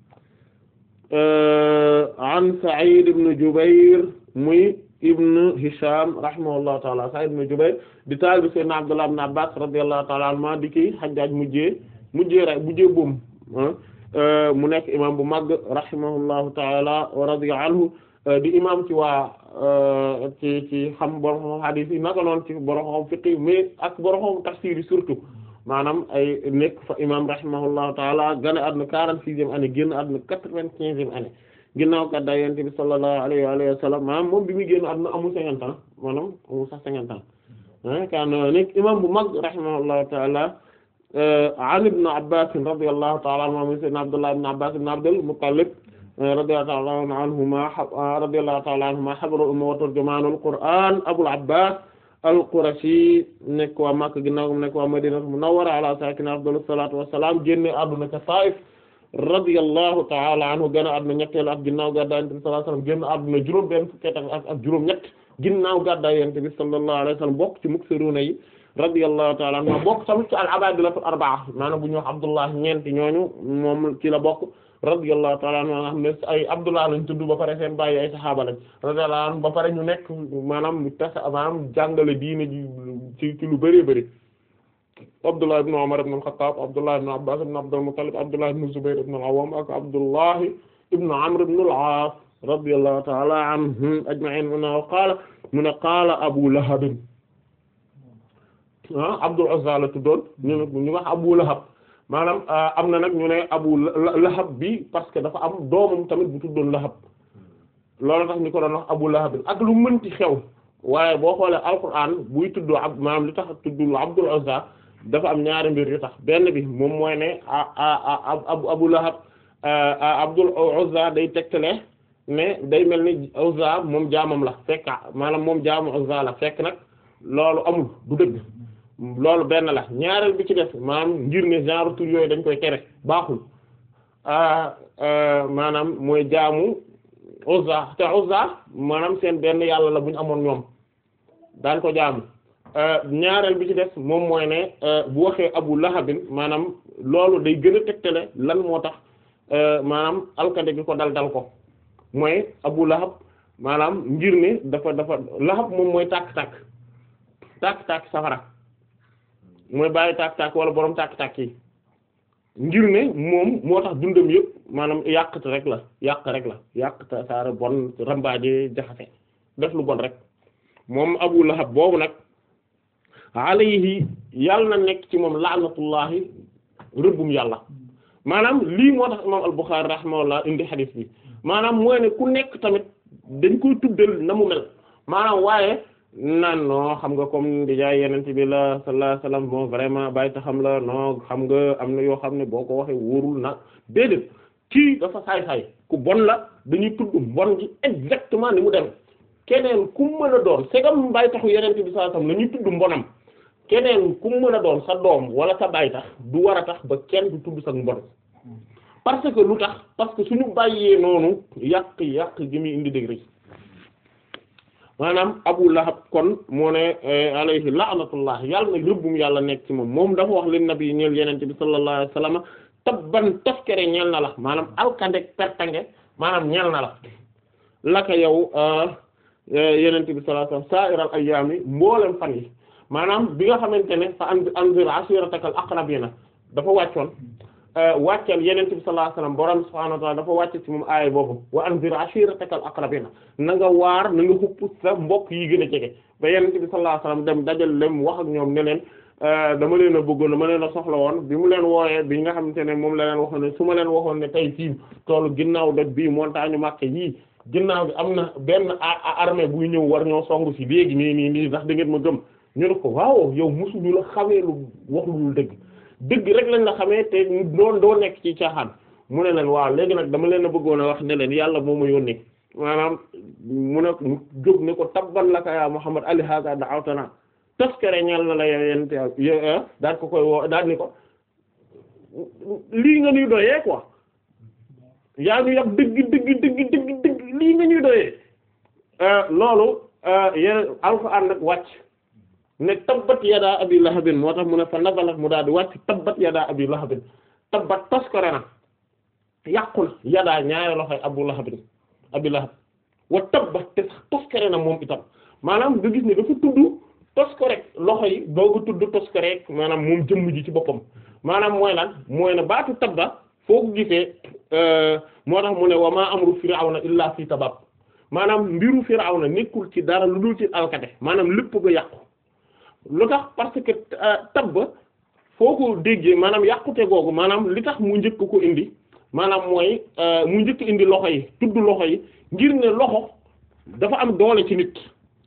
an Sa'id ibn Jubayr muy ibn Hisham rahimahullahu taala Sa'id ibn Jubayr di taalibu Sayyidina Abdullah ibn Abbas radiyallahu taala anhuma di ki Hajjaj mujjee mujjee rek mujjee boom mu nekk imam bu mag rahimahullahu taala wa radiya anhu di imam ci waa ci ci xam borom hadith yi naka noonu ci borom fiqh mais ak borom tafsir yi surtout maanaam ay nekk fa imam rahimahullahu taala gane àdduna quarante-sixième année génn àdduna quatre-vingt-quinzième année ginnaaw gàddaay Yonent bi sallallahu alayhi wa alihi wa sallam maanaam moom bi muy génn àdduna amul cinquante ans maanaam amul sax cinquante ans kan nekk imam bu mag rahimahullahu taala an ibn Abbas radiyallahu ta'ala anhuma sayyidina Abdullah ibn Abbas ibn Abdul Muttalib radiyallahu ta'ala anhuma radiyallahu ta'ala anhuma habrul umma wa turjumanul Qur'an Abul Abbas al-Qurashi nekk waa Makka ginnaaw nekk waa Madina Munawwara ala sakina afdalus salatu wassalam génne àdduna ca Taif radiyallahu ta'ala anhu gën a àdduna ñetteelu at ginnaaw gàddaay Yonent bi sallallahu alayhi wasallam génn àdduna juróom benn fukki at ak juróom ñett ginnaaw gàddaay Yonent bi sallallahu alayhi wasallam bokk ci muksiruna yi radiyallahu ta'ala anhu bokk tamit ci al-abadilatul arba'a maanaam bu ñu wax Abdullah ñeenti ñooñu moom ci la bokk radiyallahu ta'ala anhu nga xam ne ay Abdullah lañ tudd ba pare seen bàyyi ay saxaaba lañ radiyallahu anhu ba pare ñu nekk maanaam tas maanaam jàngale diine ji ci ci lu bari bari Abdullah ibn Umar ibn al-Khattab Abdullah ibn Abbas ibn Abdul Muttalib Abdullah ibn Zubayr ibn al-Awwam ak Abdullah ibn Amr ibn al-As radiyallahu ta'ala anhum ajma'in mu ne qaala mu ne qaala Abu Lahab ah Abdul Uzza la tuddoon ñu ñu wax Abu Lahab maanaam am na nag ñu ne Abu Lahab bi parce que dafa am doomam tamit bu tuddoon Lahab loolu tax ñu ko doon wax Abu Lahab ak lu mënti xew waaye boo xoolee Alquran buy tuddoo ab maanaam li tax tuddul Abdul Uzza dafa am ñaari mbir yu tax benn bi moom mooy ne Abu Lahab Abdul Uzza day tegtale ne day mel ni Uzza moom jaamam la fekk maanaam moom jaamu Uzza la fekk nag loolu amul du dëgg. loolu benn la ñaareel bi ci def maanaam ngir ne genre tur yooyu dañ koy tere baaxul maanaam mooy jaamu Uzza te Uzza maanaam seen benn yàlla la bu ñu amoon ñoom daan ko jaamu ñaareel bi ci def moom mooy ne bu waxee Abu Lahabin maanaam loolu day gën a tegtale lan moo tax maanaam alkade gi ko dal dal ko mooy Abu Lahab maanaam ngir ne dafa dafa Lahab moom mooy tàkk-tàkk tàkk-tàkk safara mooy bàyyi tàkk-tàkk wala borom tàkk-tàkk yi ngir ne moom moo tax dundam yëpp maanaam yàqte rek la yàq rek la yàq saara bon rambaaje jaxase def lu bon rek moom Abu Lahab boobu nag alayhi yàlla na nekk ci moom laanatullahi rëbbum yàlla maanaam lii moo tax imam al-Bukhari rahimahullah indi hadith bi maanaam mooy ne ku nekk tamit dañ koy tuddal na mu mel maanaam waaye naan non xam nga comme déjà yeneen bi la sallallahu alayhi wasallam bon vraiment bàyyi ta xam la non xam nga am na yoo xam ne boo ko waxee wóorul na déedéet kii dafa saay-saay ku bon la dañuy tudd mbon gi exactement ni mu dem keneen ku mën a doon segam bàyyi taxu yeneen bi sallallahu alayhi wasallam la ñuy tudd mbonam keneen ku mën a doon sa doom wala sa bàyyi tax du war a tax ba kenn du tudd sa mbon parce que lu tax parce que suñu bàyyee noonu yàq yàq gi muy indi dëgg rek maanaam Abu Lahab kon moo ne alayhi la'natullah yàlla na rëbbum yàlla nekk ci moom moom dafa wax leen nabi ñeel yenente bi sallallahu alayhi wasallam tabban toskere ñeel na la maanaam alkandek pertange maanaam ñeel na la laka yow yenente bi sallallahu alayhi wasallam sa'iral ayyaami mboolem fan yi maanaam bi nga xamante ne fa anzir ashiratakal aqrabina dafa wàccoon wàccal yenente bi sallallahu alayhi wasallam borom subhanahu wa ta'ala dafa wàcc ci moom aaya boobu wa anzir ashiratakal aqrabina na nga waar na nga xupp sa mbokk yi gën a jege ba yenente bi sallallahu alayhi wasallam dem dajal lem wax ak ñoom ne leen dama leen a bëggoon ma leen a soxla woon bi mu leen wooyee bi nga xamante ne moom la leen waxoon ne su ma leen waxoon ne tey fii toolu ginnaaw doj bii montagne Makka yii ginnaaw bi am na benn armée buy ñëw war ñoo songu ci léegi nii nii nii ndax da ngeen ma gëm ñu ne ko waaw yow musuñu la xamee lu wax lu dëgg dëgg rek lañ la xamee te doon doo nekk ci caaxaan mu ne leen waaw léegi nag dama leen a bëggoon a wax ne leen yàlla moo ma yónnee maanaam mu ne mu jóg ne ko tabban laka ya Muhammad ali hada da'awtana toskere ñal na la yent daal ko koy woo daal ni ko lii nga ñuy doyee quoi yaa ngi yab dëgg dëgg dëgg dëgg dëgg lii nga ñuy doyee loolu yeneen alxuraan nag wàcc ne tabbat yadaa abi lahabin moo tax mu ne fa nazala mu daal di wàcc tabbat yadaa abi lahabin tabbat toskere na yàqul yadaa ñaari loxoy abu lahabin abi lahab wa tabbat te sax toskere na moom itam maanaam nga gis ne dafa tudd toskorek loxo yi dooga tudd toskorek maanaam moom jëmm ji ci boppam maanaam mooy lan mooy ne baatu tabba foo ko gisee moo tax mu ne wa maa amru firawna illa fi tabab maanaam mbiru firawna nekkul ci dara lu dul ci alkate maanaam lépp ga yàqu lu tax parce que tabba foo ko déggee maanaam yàqute googu maanaam li tax mu njëkk ko indi maanaam mooy mu njëkk indi loxo yi tudd loxo yi ngir ne loxo dafa am doole ci nit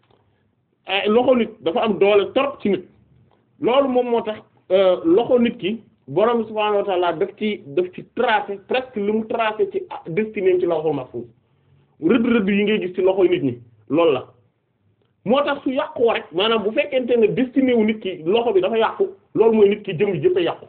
loxo nit dafa am doole trop ci nit loolu moom moo tax loxo nit ki borom subhaanahu wa ta'ala daf ci daf ci tracé presque lu mu tracé ci destiné ci lawhul mahfuz rëdd rëdd yi ngay gis ci loxoy nit ñi loolu la moo tax su yàqoo rek maanaam bu fekkente ne destiné wu nit ki loxo bi dafa yàqu loolu mooy nit ki jëm jëpp a yàqu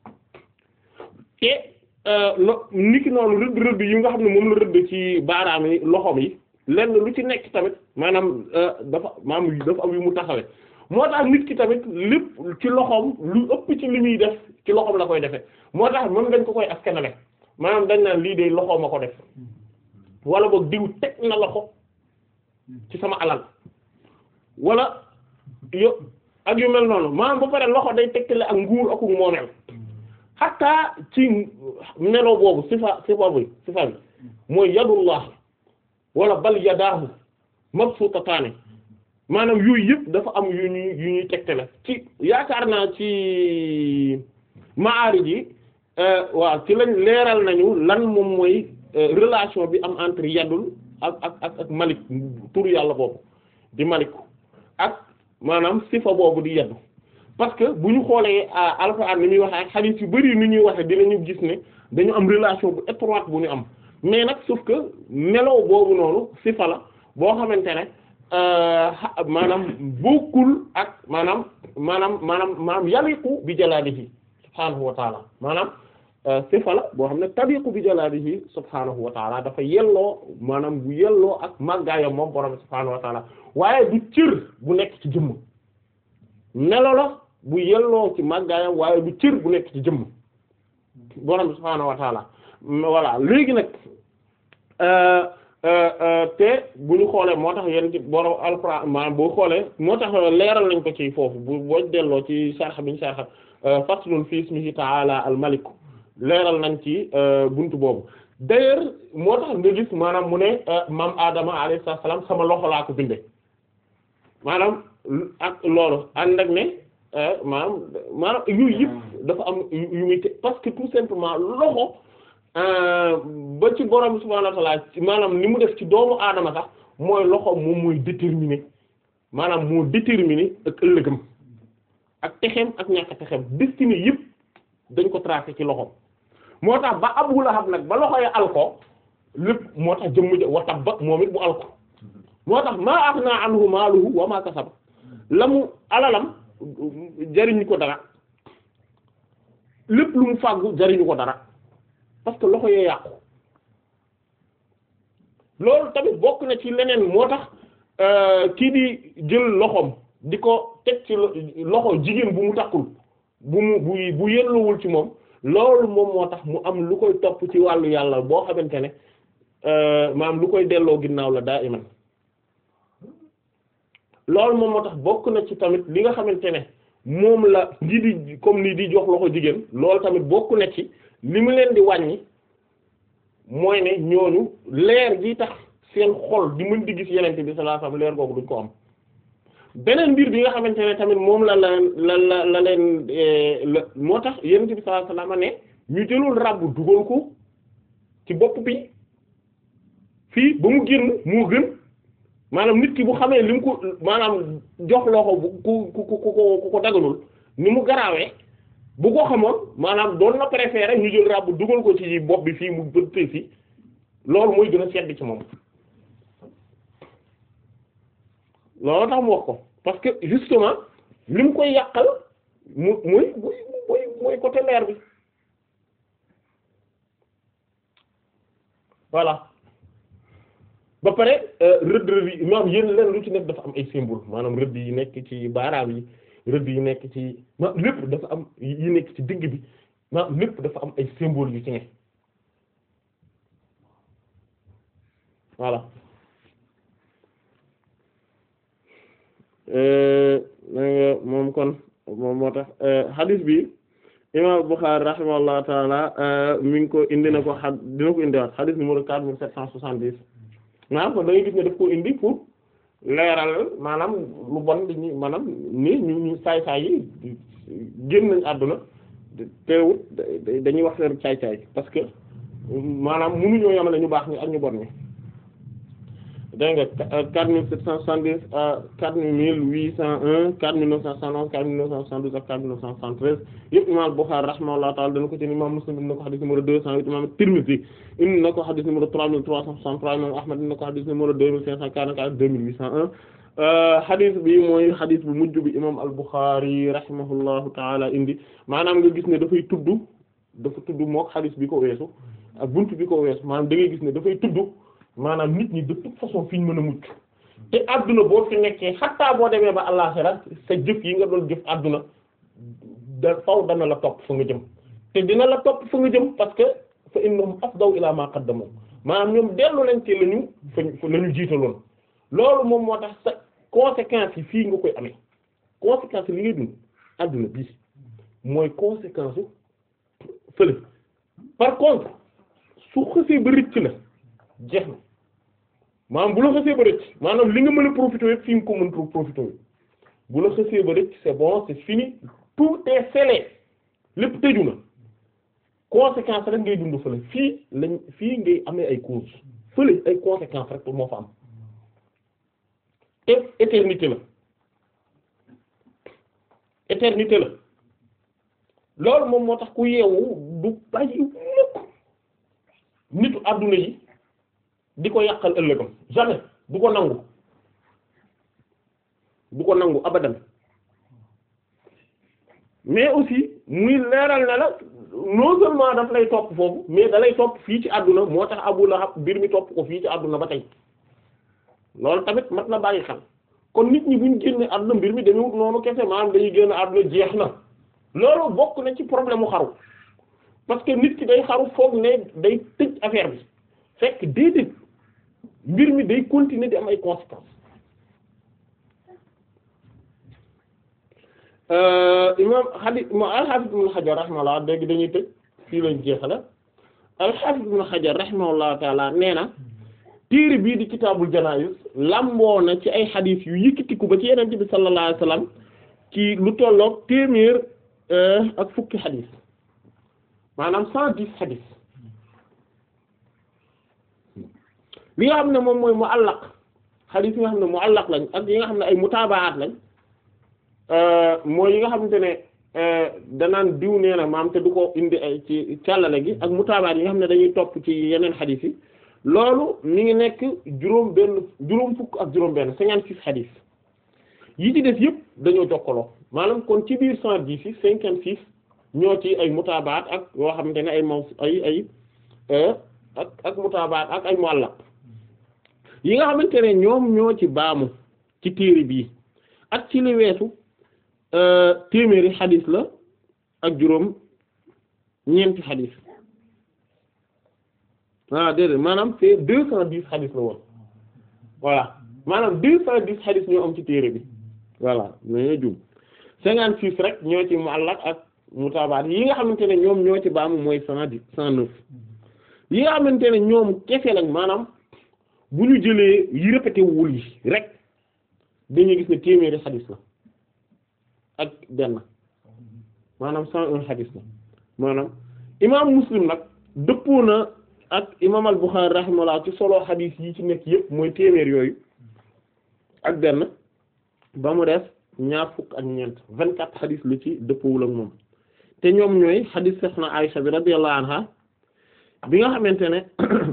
te lo nit ki noonu rëdd rëdd yi nga xam ne moom la rëdd ci baaraam yi loxoom yi lenn lu ci nekk tamit maanaam dafa maanaam dafa am yu mu taxawee moo tax nit ki tamit lépp ci loxoom lu ëpp ci li muy def ci loxoom la koy defee moo tax moom dañ ko koy askanale maanaam dañ naan lii de loxoom a ko def wala boog diw teg na loxo ci sama alal wala yo ak yu mel noonu maanaam ba pare loxo day tegtale ak nguur ak moomeel xataa ci melo boobu sifa sifa bi sifa bi mooy yadullah wala bal yadaahu mabsuutataani maanaam yooyu yëpp dafa am yu ñuy yu ñuy tegtale ci yaakaar naa ci maarij yi waaw ci lañ leeral nañu lan moom mooy relation bi am entre yadul ak ak ak ak malik tur yàlla boobu di malik ak maanaam sifa boobu di yaddu parce que bu ñu xoolee alxuraan ni muy waxee ak xadiis yu bari ni ñuy waxee dinañu gis ne dañu am relation bu étroite bu ñu am mais nag sauf que melo boobu noonu sifa la boo xamante ne maanaam bokkul ak maanaam maanaam maanaam maanaam yaliqu bi jalaalihi subhaanahu wa taala maanaam sifa la boo xam ne tabiqu bi jalaalihi subhaanahu wa taala dafa yelloo maanaam bu yelloo ak màggaayam moom borom subhaanahu wa taala waaye du cër bu nekk ci jëmm melo la bu yelloo ci màggaayam waaye du cër bu nekk ci jëmm borom subhaanahu wa taala voilà léegi nag te bu ñu xoolee moo tax yéen ci borom alxuraan maanaam boo xoolee moo tax leeral nañ ko ci foofu bu boo delloo ci sarxa bi ñu sarxa faslun fi ismihi ta'ala al malik leeral nañ ci buntu boobu d'ailleurs moo tax nga gis maanaam mu ne maam Adama alayhi salaam sama loxo laa ko bindee maanaam ak loolu ànd ak ne maanaam maanaam yooyu yëpp dafa am yu muy te parce que tout simplement loxo. ba ci borom subhaanahu wa ta'ala maanaam ni mu def ci doomu aadama sax mooy loxo moom mooy déterminer maanaam moo déterminer ak ëllëgam ak texem ak ñàkk texem destiné yëpp dañ ko tracé ci loxo moo tax ba Abu Lahab nag ba loxo ya alko lépp moo tax jëmm ja wa tabba moom it bu alko moo tax maa aghnaa anhu maaluhu wa maa kasaba la mu alalam jariñu ko dara lépp lu mu fàggu jariñu ko dara parce que loxo yee yàqu loolu tamit bokk na ci leneen moo tax kii di jël loxoom di ko teg ci loxo jigéen bu mu takkul bu mu bu bu yelluwul ci moom loolu moom moo tax mu am lu koy topp ci wàllu yàlla boo xamante ne maanaam lu koy delloo ginnaaw la daa iman loolu moom moo tax bokk na ci tamit li nga xamante ne moom la ngi di comme ni di jox loxo jigéen loolu tamit bokk na ci li mu leen di wàññi mooy ne ñooñu leer gi tax seen xol di mën di gis yenente bi sallallahu alayhi wasallam leer googu duñ ko am beneen mbir bi nga xamante ne tamit moom la la la la la leen la moo tax yenente bi sallallahu alayhi wasallam ne ñu jëlul ràbb dugal ko ci bopp bi fii ba mu génn moo gën maanaam nit ki bu xamee li mu ko maanaam jox loxo bu ku ku ku ku ko dagalul ni mu garaawee bu ko xamoon maanaam doon na préférer ñu jël ràbb dugal ko ci bopp bi fii mu bëttee fii loolu mooy gën a sedd ci moom loolu tax mu wax ko parce que justement li mu koy yàqal mu muy muy muy muy côté leer bi voilà ba pare rëdd rëdd yi maanaam yéen leen lu ci nekk dafa am ay symbole maanaam rëdd yi nekk ci baaraam yi rëdd yi nekk ci ma lépp dafa am yi nekk ci digg bi maanaam lépp dafa am ay symbole yu ci nekk voilà nga moom kon moom moo tax hadith bi imam Bukhari rahimahullahu taala mi ngi ko indi na ko xa dina ko indiwaat hadith numéro quatre mille sept cent soixante-dix maanaam kon da ngay gis ne daf ko indi pour leeral maanaam lu bon di ñu maanaam ni ñu ñu saay-saay yi génn nañ àdduna teewut dañuy wax seen caay-caay parce que maanaam mënuñoo yamale ñu baax ñi ak ñu bon ñi dégg nga quatre mille sept cent soixante-dix à quatre mille huit cent un quatre mille neuf cent soixante-onze quatre mille neuf cent soixante-douze ak quatre mille neuf cent soixante-treize yëpp imam Bukhari rahimahullahu ta'ala dana ko ci imam Muslim indi na ko xadis numéro deux cent huit imam Tirmidhi indi na ko xadis numéro trois mille trois cent soixante-trois imam Ahmad indi na ko xadis numéro deux mille cinq cent quarante-quatre deux mille huit cent un xadis bi mooy xadis bu mujj bi imam al-Bukhari rahimahullahu ta'ala indi maanaam nga gis ne dafay tudd dafa tudd mook xadis bi ko weesu ak buntu bi ko weesu maanaam da ngay gis ne dafay tudd maanaam nit ñi de toute façon fi ñu mën a mucc te adduna boo fi nekkee xattaa boo demee ba àllaxira sa jëf yi nga doon jëf adduna da faw dana la topp fa nga jëm te dina la topp fa nga jëm parce que fa innahum afdaw ila ma qaddamu maanaam ñoom dellu nañ ci la ñu fa la ñu jiitaloon loolu moom moo tax sa conséquences yi fii nga koy amee conséquences li ngay dund adduna bii mooy conséquence u fële par contre su xësee ba rëcc la jeex na maanaam bu la xësee ba rëcc maanaam li nga mën a profité yëpp fi nga ko mën profité bu la xësee ba rëcc c'est bon c'est fini tout est scellé lépp tëju na conséquence rek ngay dund fële fii lañ fii ngay amee ay cause fële ay conséquences rek moo fa am te éternité la éternité la loolu moom moo tax ku yeewu du bàyyi mukk nitu adduna yi di ko yàqal ëllëgam jamais du ko nangu du ko nangu abadan mais aussi muy leeral na la non seulement daf lay topp foofu mais da lay topp fii ci àdduna moo tax Abu Lahab mbir mi topp ko fii ci àdduna ba tey loolu tamit mat na bàyyi xel kon nit ñi buñ génne àdduna mbir mi demewut noonu kese maanaam dañuy génn àdduna jeex na loolu bokk na ci problème mu xaru parce que nit ki day xaru foog ne day tëj affaire bi fekk déedéet mbir mi day continuer di am ay conséquences imam xadi al-Hafiz ibn Hajar rahimahullah dégg dañuy tëj fii lañ jeexale al-Hafiz ibn Hajar rahimahullah taala nee na téere bii di kitaabul janaa'iz lamboo na ci ay xadiis yu yëkkatiku ba ci Yonent bi sallallahu alayhi wasallam ci lu tolloog téeméer ak fukki xadiis maanaam cent dix xadiis li nga xam ne moom mooy muallaq xadiis yi nga xam ne muallaq lañ ak yi nga xam ne ay mutaabaat lañ mooy yi nga xamante ne danaan diw nee na maam te du ko indi ay ci càllale gi ak mutaabaat yi nga xam ne dañuy topp ci yeneen xadiis yi loolu mi ngi nekk juróom benn juróom fukk ak juróom benn cinquante six xadiis yi ci des yëpp dañoo jokkaloo maanaam kon ci biir cent dix yi cinquante six ñoo ci ay mutaabaat ak yoo xamante ne ay maw ay ay ak ak mutaabaat ak ay muallaq yi nga xamante ne ñoom ñoo ci baamu ci téere bii ak ci li weesu téeméeri xadis la ak juróom ñeenti xadis ah déedéet maanaam c'est deux cent dix xadis la woon voilà maanaam deux cent dix xadis ñoo am ci téere bi voilà mais jum cinquante six rek ñoo ci muallaq ak mutaabaat yi nga xamante ne ñoom ñoo ci baamu mooy cent dix cent neuf yi nga xamante ne ñoom kese lañ maanaam bu ñu jëlee yi répété wul yi rek dañuy gis ne téeméeri xadis la ak benn maanaam cent un xadis la maanaam imaam muslim nag dëppoo na ak imaam al Bukhari rahimahullah ci solo xadis yi ci nekk yëpp mooy téeméer yooyu ak benn ba mu def ñaar fukk ak ñeent vingt quatre xadis lu ci dëppoowul ak moom te ñoom ñooy xadis Soxna Aysa bi radiyallahu anha bi nga xamante ne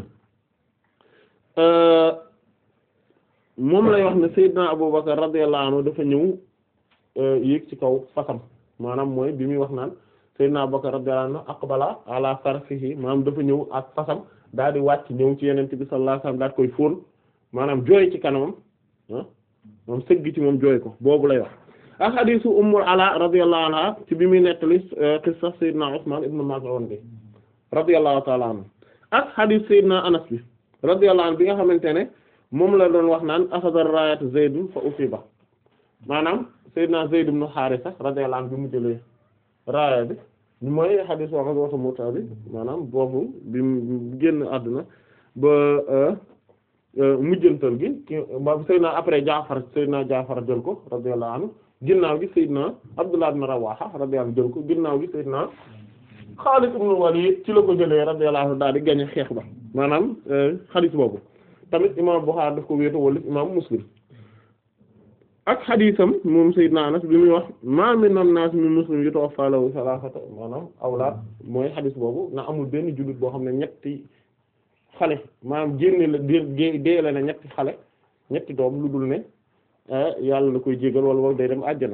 moom lay wax ne Seydina Abubakar radiyallahu anhu dafa ñëw yéeg ci kaw fasam maanaam mooy bi muy wax naan Seydina Abubakar radiyallahu anhu aqbala ala farsihi maanaam dafa ñëw ak fasam daal di wàcc ñëw ci Yonent bi sallallahu alayhi wasallam daal koy fóon maanaam jooy ci kanamam ah moom sëgg ci moom jooy ko boobu lay wax ak hadiisu Ummul Ala radiyallahu anha ci bi muy nettali qissa Seydina Usman ibn Maz'un bi radiyallahu ta'ala anhu ak hadiis Seydina Anas bi radiyallahu anhu bi nga xamante ne moom la doon wax naan axada raayat Zayd fa usiba maanaam Seydina Zayd ibn Haarisa radiyallahu anhu bi mu jëlee raaya bi mooy xadiis wax ak waxu Mu'ta bi maanaam boobu bi mu génn àdduna ba mujjantal gi ki ba Seydina après Jaafar Seydina Jaafar jël ko radiyallahu anhu ginnaaw gi Seydina Abdullah ibn Rawaha radiyallahu anhu jël ko ginnaaw gi Seydina Xaalid ibn Walid ci la ko jëlee radiyallahu anhu daal di gañe xeex ba maanaam xadiis boobu tamit imaam Buxaari daf ko wéeto wala imaam Muslim ak xadiisam moom Seydina Anas bi muy wax ma min an-naas min muslim yutawaffa lahu salaasatu maanaam awlaad mooy xadiis boobu na amul benn jullit boo xam ne ñetti xale maanaam génne la dee dee la ne ñetti xale ñetti doom lu dul ne yàlla la koy jégal wala wala day dem àjjana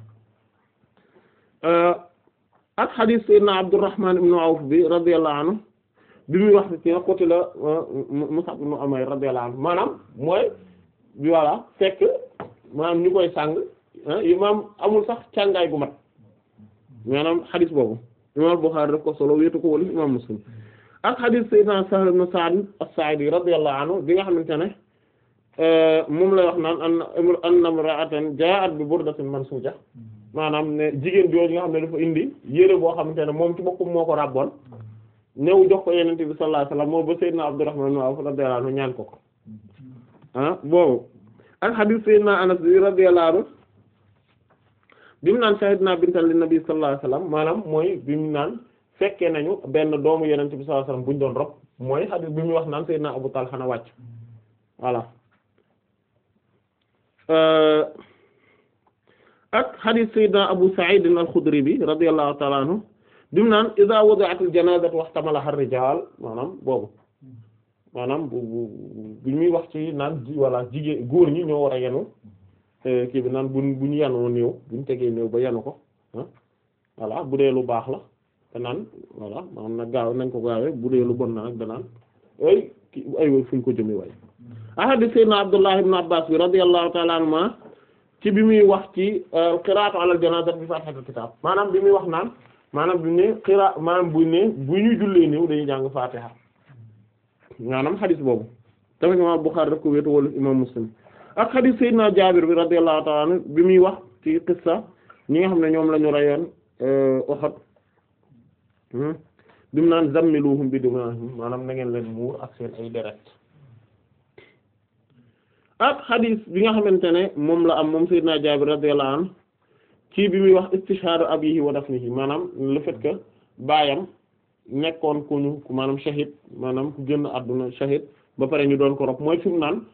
ak xadiis Seydina Abdurrahman ibn Awf bi radiyallahu anhu bi muy wax ci côté la Mus'ab ibn Umayr radiyallahu anhu maanaam mooy bi voilà fekk maanaam ñu koy sàng imaam amul sax càngaay gu mat maanaam xadis boobu imaam Bukhari daf ko solo wéetu ko wala imaam Muslim ak xadis Sayyidina Sahl ibn Sa'd as-Sa'idi radiyallahu anhu bi nga xamante ne moom lay wax naan an anna imra'atan ja'at bi burdatin mansuja maanaam ne jigéen jooju nga xam ne dafa indi yére boo xamante ne moom ci boppam moo ko ràbboon ñëw jox ko Yonent bi sallallahu alayhi wasallam moo ba Sayyidina Abdurrahman ibn Awf radiyallahu anhu ñaan ko ko ah boobu ak hadith Sayyidina Anas bi radiyallahu anhu bi mu naan shahidna bintan li nabi sallallahu alayhi wasallam maanaam mooy bi mu naan fekkee nañu benn doomu Yonent bi sallallahu alayhi wasallam buñ doon rob mooy hadith bi mu wax naan Sayyidina Abu Talha na wàcc voilà ak hadith Sayyidina Abu Sa'id al-Khudri bi radiyallahu ta'ala anhu bi mu naan iza wudi'atil janazatu wahtamalaha ar-rijal maanaam boobu maanaam bu bu bu muy wax ci naan ji walla jigéen góor ñi ñoo war a yenu kii bi naan bu bu ñu yanoo néew bu ñu tegee néew ba yenu ko ah voilà bu dee lu baax la te naan voilà maanaam nag gaaw nañ ko gaawee bu dee lu bon na nag danaan ay ki ay way fu ñu ko jëmee way ahadi sayyidina Abdullah ibn Abbas bi radiyallahu ta'ala anhuma ci bi muy wax ci qira'atu ala al-janazati bi fatihatil kitab maanaam bi muy wax naan maanaam bi ne qira maanaam bu ne bu ñuy jullee néew dañuy jàng fatiha maanaam xadis boobu tamit imam Bukhari daf ko wéetu wala imam Muslim ak xadis Seydina Jaabir bi radiyallahu ta'ala anhu bi muy wax ci qissa ñi nga xam ne ñoom la ñu rayoon Uhud bi mu naan zammiluhum bi dimahum maanaam na ngeen leen muur ak seen ay deret ak xadis bi nga xamante ne moom la am moom Seydina Jaabir radiyallahu anhu ci bi muy wax istishhadu abihi wa dafnihi maanaam le fait que baayam nekkoon ku ñu maanaam shahid maanaam ku génn àdduna shahid ba pare ñu doon ko rob mooy fi mu naan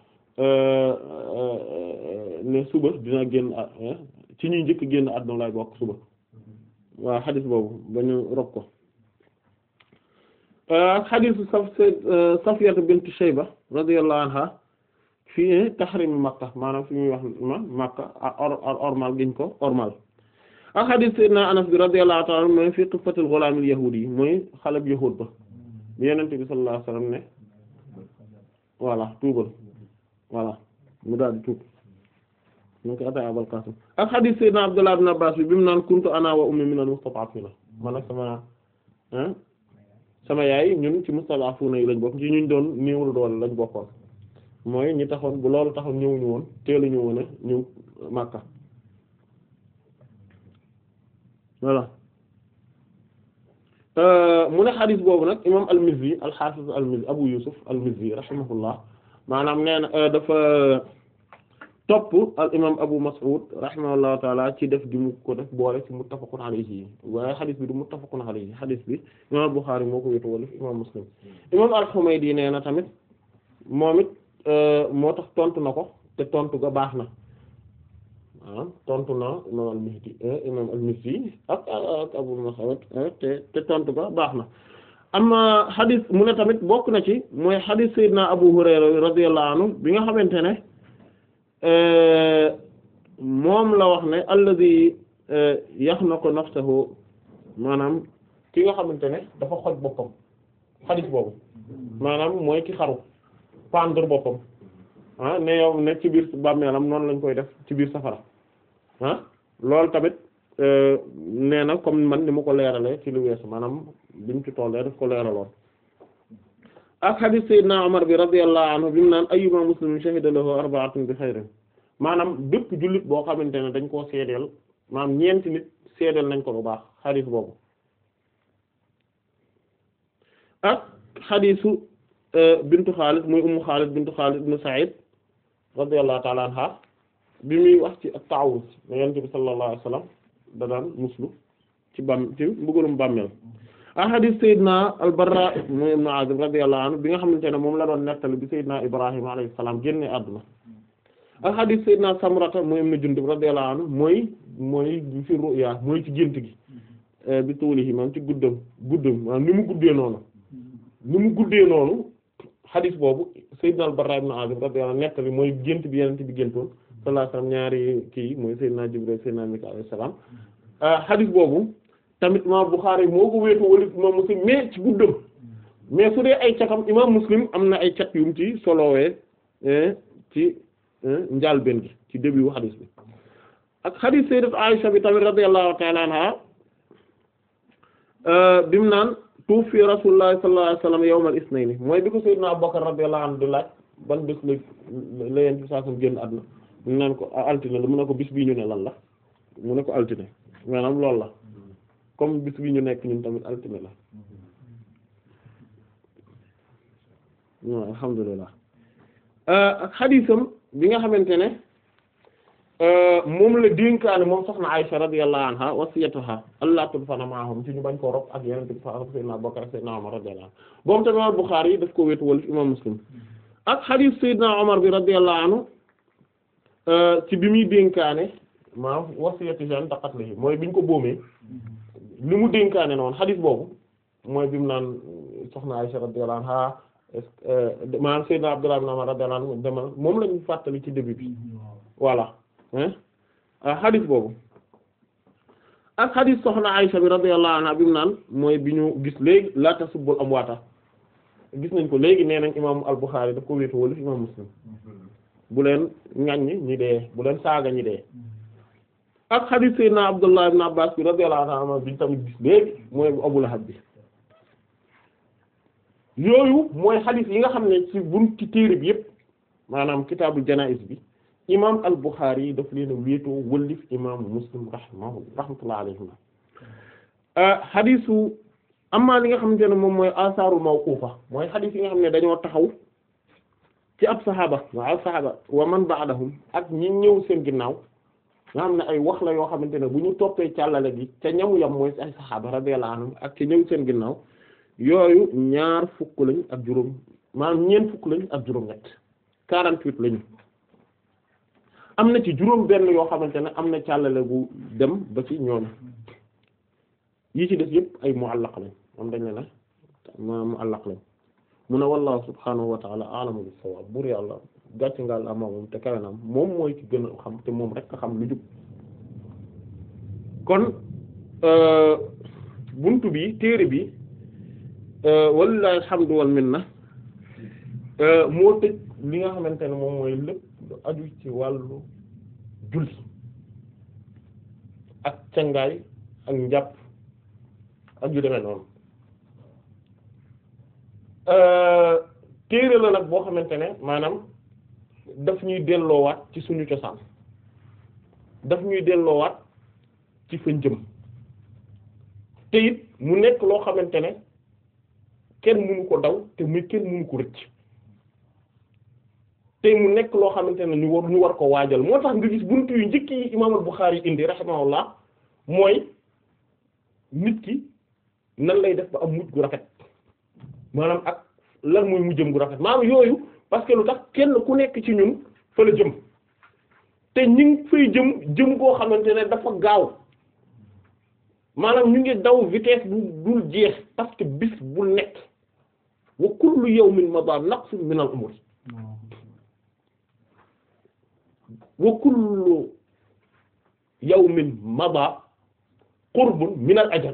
ne suba dina génn ci ñuy njëkk génn àdduna lay bokk suba waaw xadis boobu ba ñu rob ko xadisu saf Safiyat bint Shayba radiyallahu anha fii tahrim Makka maanaam fi muy wax ma Makka ormal giñ ko ormal ak xadis Seydina Anas bi radiyallahu ta'ala mooy fi qissatil ghulaamil yahuudi yi mooy xale bu yahuud ba bi yenente bi sallallahu alayhi wasallam ne voilà tuubal voilà mu daal di tuub mu ko ata abal qasim ak hadith sayyidina abdullah ibn abbas bi bi mu naan kuntu ana wa ummi minal mustad'afina man ak sama ah sama yaay ñun ci mustad'afuna yi lañ bokk ci ñuñ doon néewul doole lañ bokkoon mooy ñi taxoon bu loolu taxoon ñëwuñu woon teeluñu woon a ñëw Makka voilà mu ne xadis boobu nag imam al-Mizzi al-Hafiz al-Mizzi Abu Yusuf al-Mizzi rahimahullah maanaam nee na dafa topp al imam Abu Mas'ud rahimahullahu taala ci def gi mu ko def boole ci muttafaqun alayhi waaye xadis bi du muttafaqun alayhi xadis bi imam al-Bukhari moo ko wétu wala imam Muslim imam al-Humaydi nee na tamit moom it moo tax tontu na ko te tontu ga baax na ah tontu na imam al-Mihdi imam al-Mizzi ak ak Abu Mas'ud te te tontu ga baax na amma xadis mu ne tamit bokk na ci mooy xadis Seydina Abu Hurayra radiyallahu anhu bi nga xamante ne moom la wax ne alladhi yaxnaqu nafsahu maanaam ki nga xamante ne dafa xoj boppam xadis boobu maanaam mooy ki xaru pendre boppam ah ne yow ne ci biir bàmmeelam noonu lañ koy def ci biir safara ah loolu tamit nee na comme man ni ma ko leeralee ci lu weesu maanaam bimu ci tollee daf ko leeraloon ak hadith sayyidina Umar bi radiyallahu anhu bi mu naan ayyuma muslimin shahida lahu arba'atun bi khairin maanaam bépp jullit boo xamante ne dañ koo seedeel maanaam ñeenti nit seedeel nañ ko lu baax hadith boobu ak hadithu bintu Xaalid muy ummu Xaalid bintu Xaalid ibn Sa'id radiyallahu ta'ala anha bi muy wax ci at-ta'awuz ne Yonent bi sallallahu alayhi wasallam da daan muslu ci bam ci mbugalum bàmmeel ak hadith Seydina al-Barra muy ibn Azib radiyallahu anhu bi nga xamante ne moom la doon nettali bi Seydina Ibrahima alayhi salaam génne àdduna ak hadith Seydina Samrata muy ibn Jundub radiyallahu anhu mooy mooy fi ru'ya mooy ci gént gi bi tuulihi maanaam ci guddam guddam maanaam ni mu guddee noonu ni mu guddee noonu xadis boobu Seydina al-Barra ibn Azib radiyallahu anhu nettali mooy gént bi yenente bi géntoon sallallahu alayhi wasallam ñaari kii mooy Seydina Jibril Seydina Mikael alayhi salaam xadis boobu tamit imam Bukhari moo ko wéetu wala imam Muslim mais ci guddam mais su dee ay catam imam Muslim am na ay cat yum ci solowee ci njàlbéen gi ci début wu xadis bi ak xadis Sayyidat Aisha bi tamit radiyallahu ta'ala anha bimu naan tuufi rasulullah sallallahu alayhi wasallam yawmal isnayni mooy bi ko sayyidna Abubakar radiyallahu anhu di laaj ban bés la la yent bi saa sam génn àdduna mu naan ko altine la mu ne ko bis bii ñu ne lan la mu ne ko altine maanaam loolu la comme bis bii ñu nekk ñun tamit altine la waaw alhamdulillah ak xadiisam bi nga xamante ne moom la dénkaane moom soxna Aysa radiyallahu anha wasiyatuha allah tudfana ma'ahum ci ñu bañ koo rob ak yeneen bi fa sayyidina Abubakar sayyidina Umar radiyallahu anhu boobu tamit imam Bukhari yi daf ko wéetu wala imam Muslim ak hadith sayyidina Umar bi radiyallahu anhu ci bi muy dénkaane maam wasiyatu jan daqat la mooy biñ ko boomee li mu dénkaane noonu hadith boobu mooy bi mu naan soxna Aysa radiyallahu anha maanaam sayyidina Abdullah ibn Umar radiyallahu anhu demal moom lañu fàttali ci début bi voilà xadis boobu ak xadis soxna Aysa bi radiyallahu anha bi mu naan mooy bi ñu gis léegi la tasubbul amwaata gis nañ ko léegi nee nañ imam al-Bukhari daf ko wéetu wala imam Muslim bu leen ŋaññi ñi dee bu leen saaga ñi dee ak xadis sayyidina Abdullah ibn Abbas bi radiyallahu anhu bi ñu tamit gis léegi mooy bu Abu Lahab bi yooyu mooy xadis yi nga xam ne ci bunti téere bi yépp maanaam kitaabul janaa'iz bi imam al-Bukhari yi daf leen a wéetoo wëllif imam Muslim rahimahu rahmatullahi alayhima xadisu amma li nga xamante ne moom mooy asaaru mawqufa mooy xadis yi nga xam ne dañoo taxaw ci ab saxaaba wa al saxaaba wa man ba'dahum ak ñi ñëw seen ginnaaw nga xam ne ay wax la yoo xamante ne bu ñu toppee càllale gi ca ñamu yam mooy ay saxaaba radiyallahu anhum ak ca ñëw seen ginnaaw yooyu ñaar fukk lañ ak juróom maanaam ñeent fukk lañ ak juróom ñett quarante-huit lañu am na ci juróom benn yoo xamante ne am na càllale gu dem ba ci ñoom yi ci def yëpp ay muallaq lañ am dañ ne ne ma muallaq lañ mu ne wallahu subhanahu wa ta'ala a'lamu bis-sawab buur yàlla gàcce ngal ama moom te kawe na moom mooy ci gën a xam te moom rek a xam lu jub kon buntu bi téere bi walillahi alhamdu wal minna moo tëj li nga xamante ne moom mooy lépp lu aju ci wàllu julli ak cangaay ak njàpp ak yu demee noonu téere la nag boo xamante ne maanaam daf ñuy delloowaat ci suñu cosaan daf ñuy delloowaat ci fañ jëm te it mu nekk loo xamante ne kenn mënu ko daw te muy kenn mënu ko rëcc te mu nekk loo xamante ne ñu war ñu war ko waajal moo tax nga gis buntu yu njëkk yi imaam al-Bukhari indi rahimahullah mooy nit ki nan lay def ba am mujj gu rafet maanaam ak lan mooy mujjëm gu rafet maanaam yooyu parce que lu tax kenn ku nekk ci ñun fa la jëm te ñu ngi fay jëm jëm koo xamante ne dafa gaaw maanaam ñu ngi daw vitesse bu dul jeex parce que bis bu nekk wa kullu yawmin mada naqsun min al umur wa kullu yawmin mada qurbun min al ajal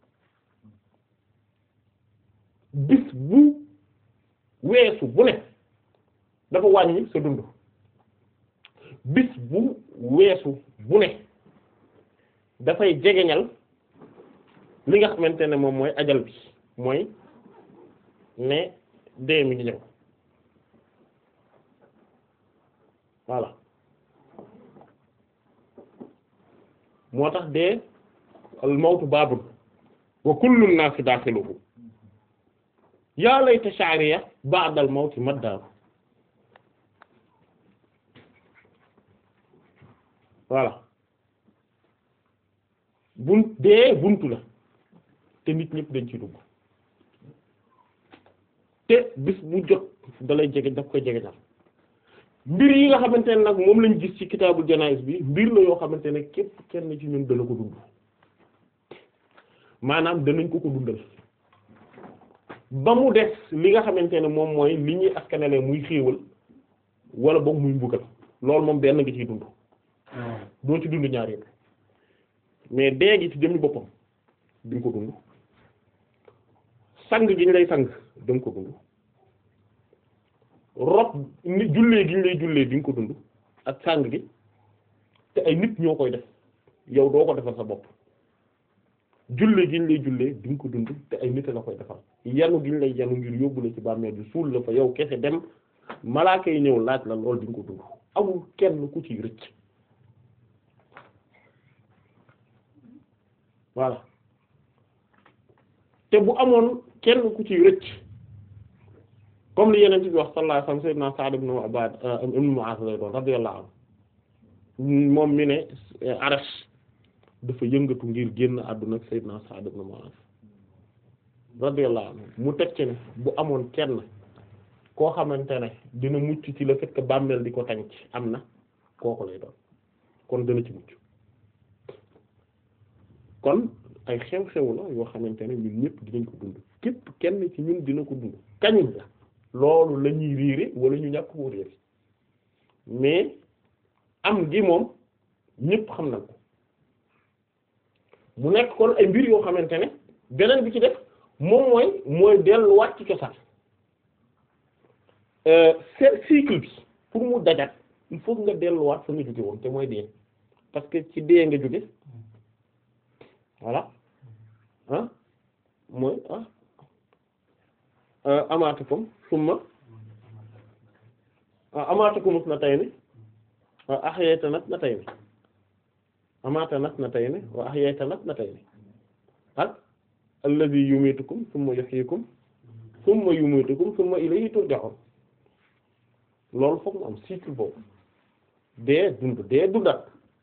bis bu weesu bu ne dafa wàññi sa dund bis bu weesu bu ne dafay jegeñal li nga xamante ne moom mooy ajal bi mooy ne dee mi ngi ñëw voilà moo tax dee al mawtu baabul wa kullu naasi daaxiluhu yaa layta sha'riya ba'da al mawti maddaaru voilà bunt dee buntu la te nit ñëpp dañ ci dugg te bis bu jot dalay jege daf koy jege dal mbir yi nga xamante ne nag moom lañ gis ci kitaabul janaïs bi mbir la yoo xamante ne képp kenn ci ñun dana ko dund maanaam danañ ko ko dundal ba mu des li nga xamante ne moom mooy li ñuy askanale muy xéewal wala boog muy mbugal loolu moom benn nga ciy dund doo ci dund ñaar yëpp mais dee gi ci jëmmi boppam di nga ko dund sang gi ñu lay sang da nga ko dund rob ni jullee gi ñu lay jullee di nga ko dund ak sang gi te ay nit ñoo koy def yow doo ko defal sa bopp jullee gi ñu lay jullee di nga ko dund te ay nit la koy defal yanu gi ñu lay yanu ngir yóbbu la ci bàmmeel bi suul la fa yow kese dem malaaka yi ñëw laaj la lool di nga ko dund amul kenn ku ci rëcc voilà te bu amoon kenn ku ci rëcc comme li yeneen bi wax sallallahu alayhi wasallam sayyidina Sa'd ibn Ubad ibn Mu'az lay doon radiyallahu anhu moom mi ne Arash dafa yëngatu ngir génn àdduna ak sayyidina Sa'd ibn Mu'az radiyallahu anhu mu teg ci ne bu amoon kenn koo xamante ne dina mucc ci le fait que bàmmeel di ko tànc am na kooku lay doon kon dana ci mucc kon ay xew-xew la yoo xamante ne ñun ñëpp dinañ ko dund képp kenn ci ñun dina ko dund kañ la loolu la ñuy riire wala ñu ñàkk koo réer mais am gi moom ñëpp xam nañ ko mu nekk kon ay mbir yoo xamante ne beneen bi ci def moom mooy mooy delluwaat ci cosaan cycle bi pour mu dajat il faut nga delluwaat fa nga jóge woon te mooy dee parce que ci dee nga jóge voilà ah mooy ah amaatakum summa amaatakum isnatayni wa ahyaytana isnatayni amaatana isnatayni wa ahyaytana isnatayni ak alladhi yumitukum summa yuhyikum summa yumitukum summa ilayhi turja'un loolu foog mu am cycle boobu dee dund dee dundat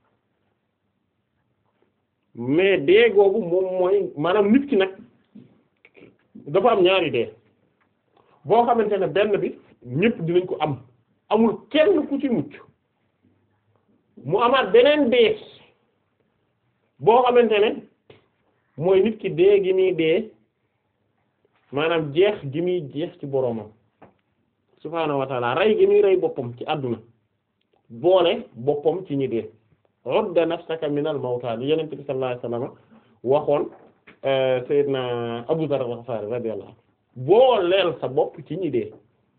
mais dee googu moom mooy maanaam nit ki nag dafa am ñaari dee boo xamante ne benn bi ñëpp dinañ ko am amul kenn ku ci mucc mu amaat beneen dee boo xamante ne mooy nit ki dee gi muy dee maanaam jeex gi muy jeex ci boroomam subhaanahu wa ta'ala rey gi muy rey boppam ci àdduna boole boppam ci ñi dee udda nafsaka minal mawta li yonent bi sallallahu alayhi wasallam waxoon Seydina Abu Dharr al-Ghifari radiyallahu anhu booleel sa bopp ci ñi dee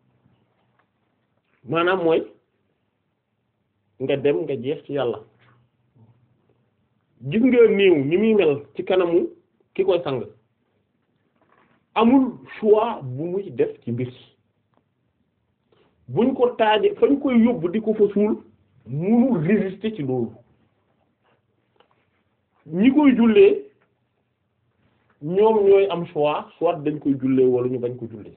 maanaam mooy nga dem nga jeex ci yàlla gis nga néew ni muy mel ci kanamu ki koy sang amul choix bu muy def ci mbir buñ ko taaje fañ koy yóbbu di ko fa suul munul résister ci loolu ñi koy jullee ñoom ñooy am choix soit dañ koy jullee wala ñu bañ ko jullee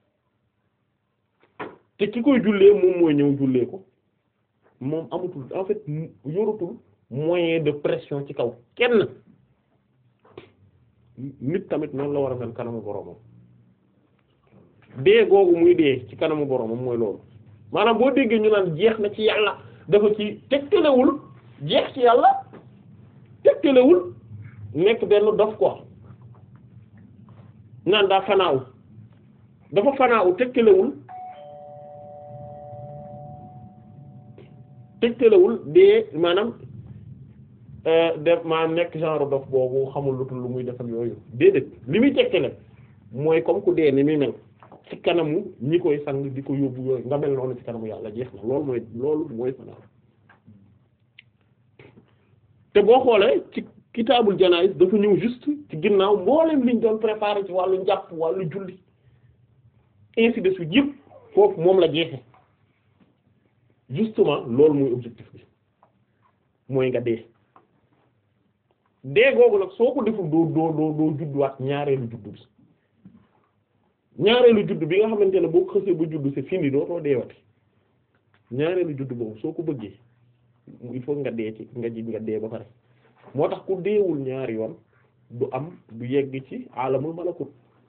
te ki koy jullee moom mooy ñëw jullee ko moom amatul en fait yoratul moyen de pression ci kaw kenn nit tamit noonu la war a mel kanamu boromam dee googu muy dee ci kanamu boromam mooy loolu maanaam boo déggee ñu naan jeex na ci yàlla dafa ci tegtalewul jeex ci yàlla tegtalewul nekk benn dof quoi naan daa fanaaw dafa fanaaw tegtalewul tegtalewul dee maanaam def maanaam nekk genre dof boobu xamul lutul lu muy def ak yooyu déedéet li muy tegtale mooy comme ku dee ni muy mel ci kanamu ñi koy sang di ko yóbbu yooyu nga mel noonu ci kanamu yàlla jeex na loolu mooy loolu mooy fanaaw te boo xoolee ci kitaabul janaïs dafa ñëw juste ci ginnaaw mboolem liñ doon préparer ci wàllu njàpp wàllu julli ainsi de suite yëpp foofu moom la jeexe justement loolu mooy objectif bi mooy nga dee dee googu nag soo ko deful doo doo doo doo judduwaat ñaareelu juddu bi ñaareelu juddu bi nga xamante ne boo ko xësee ba juddu c'est fini dootoo deewati ñaareelu juddu boobu soo ko bëggee il faut nga dee ci nga ji nga dee ba pare moo tax ku deewul ñaari yoon du am du yegg ci alamul malakut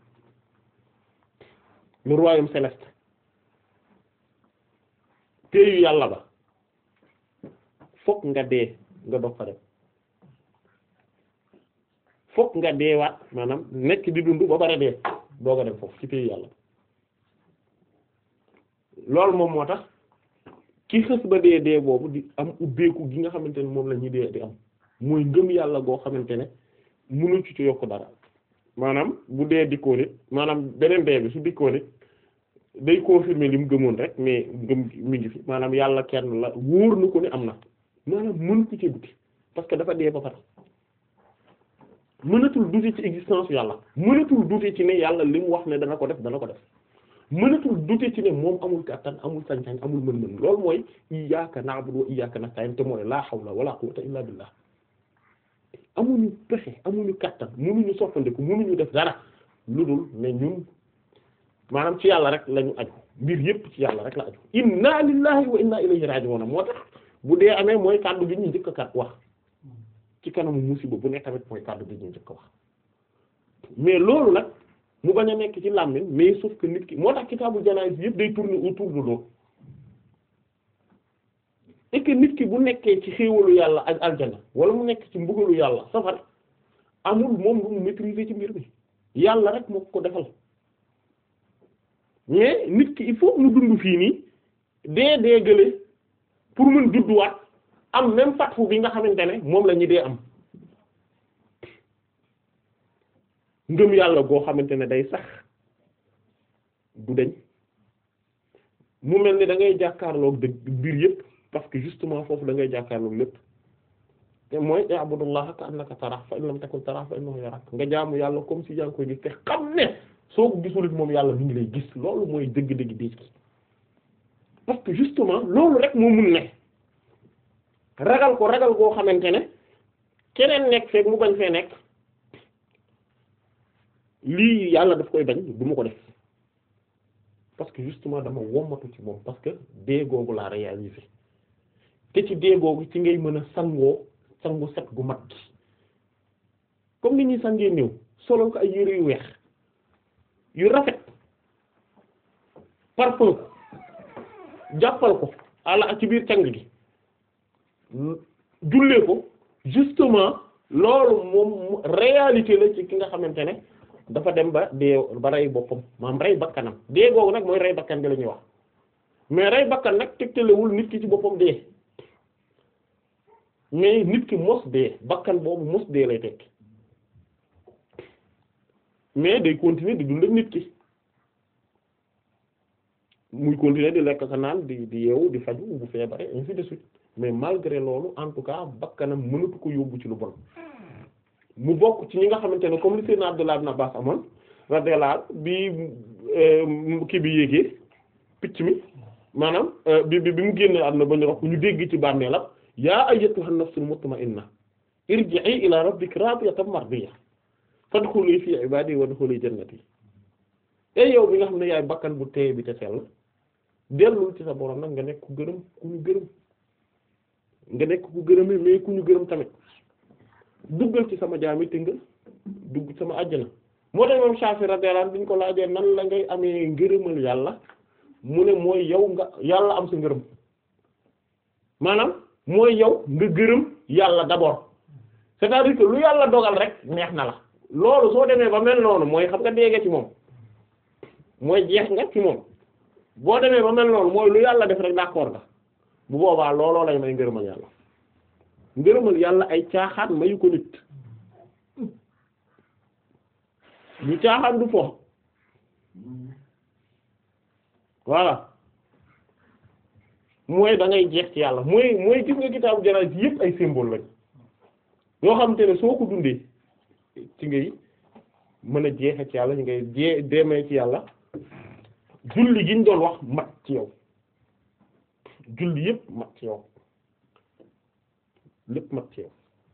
le royaume céleste téyu yàlla ba fokk nga dee nga doog fa dem fokk nga deewaat maanaam nekk di dund ba pare dee doog a dem foofu ci téyu yàlla loolu moom moo tax ki xës ba dee dee boobu di am ubbeeku gi nga xamante ne moom la ñuy dee di am mooy ngëm yàlla goo xamante ne mënu ci ci yokk dara maanaam bu dee dikkoo nit maanaam beneen dee bi su dikkoo nit day confirmer li mu gëmoon rek mais ngëm mi ngi fi maanaam yàlla kenn la wóor na ko ne am na maanaam mën ko ci duti parce que dafa dee ba pare mënatul duti ci existence yàlla mënatul duti ci ne yàlla li mu wax ne dana ko def dana ko def mënatul duti ci ne moom amul kàttan amul sañ-sañ amul mën-mën loolu mooy iyyaka na'budu wa iyyaka nasta'in te mooy laa hawla wala quwwata illa billah amuñu pexe amuñu kàttan mënuñu soppandeku mënuñu def dara lu dul ne ñun maanaam ci yàlla rek lañu aju mbir yépp ci yàlla rek la aju inna lillahi wa inna ilayhi raji'un moo tax bu dee amee mooy kàddu bi ñu njëkk a kat wax ci kanamu musiba bu ne tamit mooy kàddu bi ñu njëkk a wax mais loolu nag mu bañ a nekk ci làmmiñ mais sauf que nit ki moo tax kitaabu janaïs yépp day tourner autour de loolu et que nit ki bu nekkee ci xéewalu yàlla ak aljana wala mu nekk ci mbugalu yàlla safar amul moom lu mu maîtriser ci mbir mi yàlla rek moo ko defal mais nit ki il faut mu dund fii nii dee dee gële pour mën judduwaat am même fatfu bi nga xamante ne moom la ñu dee am ngëm yàlla goo xamante ne day sax du deñ mu mel ni da ngay jàkkaarloog dëgg mbir yépp parce que justement foofu da ngay jàkkaarloog lépp te mooy i'budullaha ka annaka tarahu fa in lam takun tarahu fa innahu yarak nga jaamu yàlla comme si yaa ngi koy gis te xam ne soo ko gisulit moom yàlla mi ngi lay gis loolu mooy dëgg-dëgg diis ki parce que justement loolu rek moo mun ne ragal ko ragal goo xamante ne keneen nekk feek mu bañ fee nekk lii yàlla daf koy bañ du ma ko def parce que justement dama wommatu ci moom parce que dee googu laa réalisé te ci dee googu ci ngay mën a sangoo sangu set gu mat gi comme ni ñuy sangee néew solo ko ay yére yu weex yu rafet parfum ko jàppal ko ala ci biir cang gi jullee ko justement loolu moom réalité la ci ki nga xamante ne dafa dem ba dee ba rey boppam maam rey bakkanam dee googu nag mooy rey bakkan bi la ñuy wax mais rey bakkan nag tegtalewul nit ki ci boppam dee mais nit ki mos dee bakkan boobu mos dee lay tekki mais day continuer di dund ak nit ki muy continuer di lekk sa naan di di yeewu di faju bu feebare ainsi de suite mais malgré loolu en tout cas bakkanam mënatu ko yóbbu ci lu bon mu bokk ci ñi nga xamante ne comme li Seydina Abdullah ibn Abbas amoon radiyallahu bi kii bi yéegee picc mi maanaam bi bi bi mu génne àdduna ba ñu wax ñu dégg ci bàmmeelam yaa ayyatuhan nafsul mutma'inna irji'i ila rabbiki radiyatan mardiyya fadkhuli fi ibadi wadkhuli jannati ey yow bi nga xam ne yaay bakkan bu teey bi te sell dellul ci sa borom nag nga nekk ku gërëm ku ñu gërëm nga nekk ku gërëme mais ku ñu gërëm tamit duggal ci sama jaami te nga dugg sama àjjana moo tax moom Shafi radiyallahu anhu bi ñu ko laajee nan la ngay amee ngërëmal yàlla mu ne mooy yow nga yàlla am sa ngërëm maanaam mooy yow nga gërëm yàlla d'abord c'est-à-dire que lu yàlla dogal rek neex na la loolu soo demee ba mel noonu mooy xam nga déggee ci moom mooy jeex nga ci moom boo demee ba mel noonu mooy lu yàlla def rek d'accord nga bu boobaa looloo lay may ngërëmal yàlla ngërëmal yàlla ay caaxaan mayu ko nit ñu caaxaan du fo voilà mooy da ngay jeex ci yàlla mooy mooy gis nga kitaabu janaas yépp ay symbole lañ yoo xam te ne soo ko dundee ci ngay mën a jeexe ci yàlla ñu ngay jee demee ci yàlla julli gi ñu doon wax mat ci yow julli yépp mat ci yow lépp mat ci yow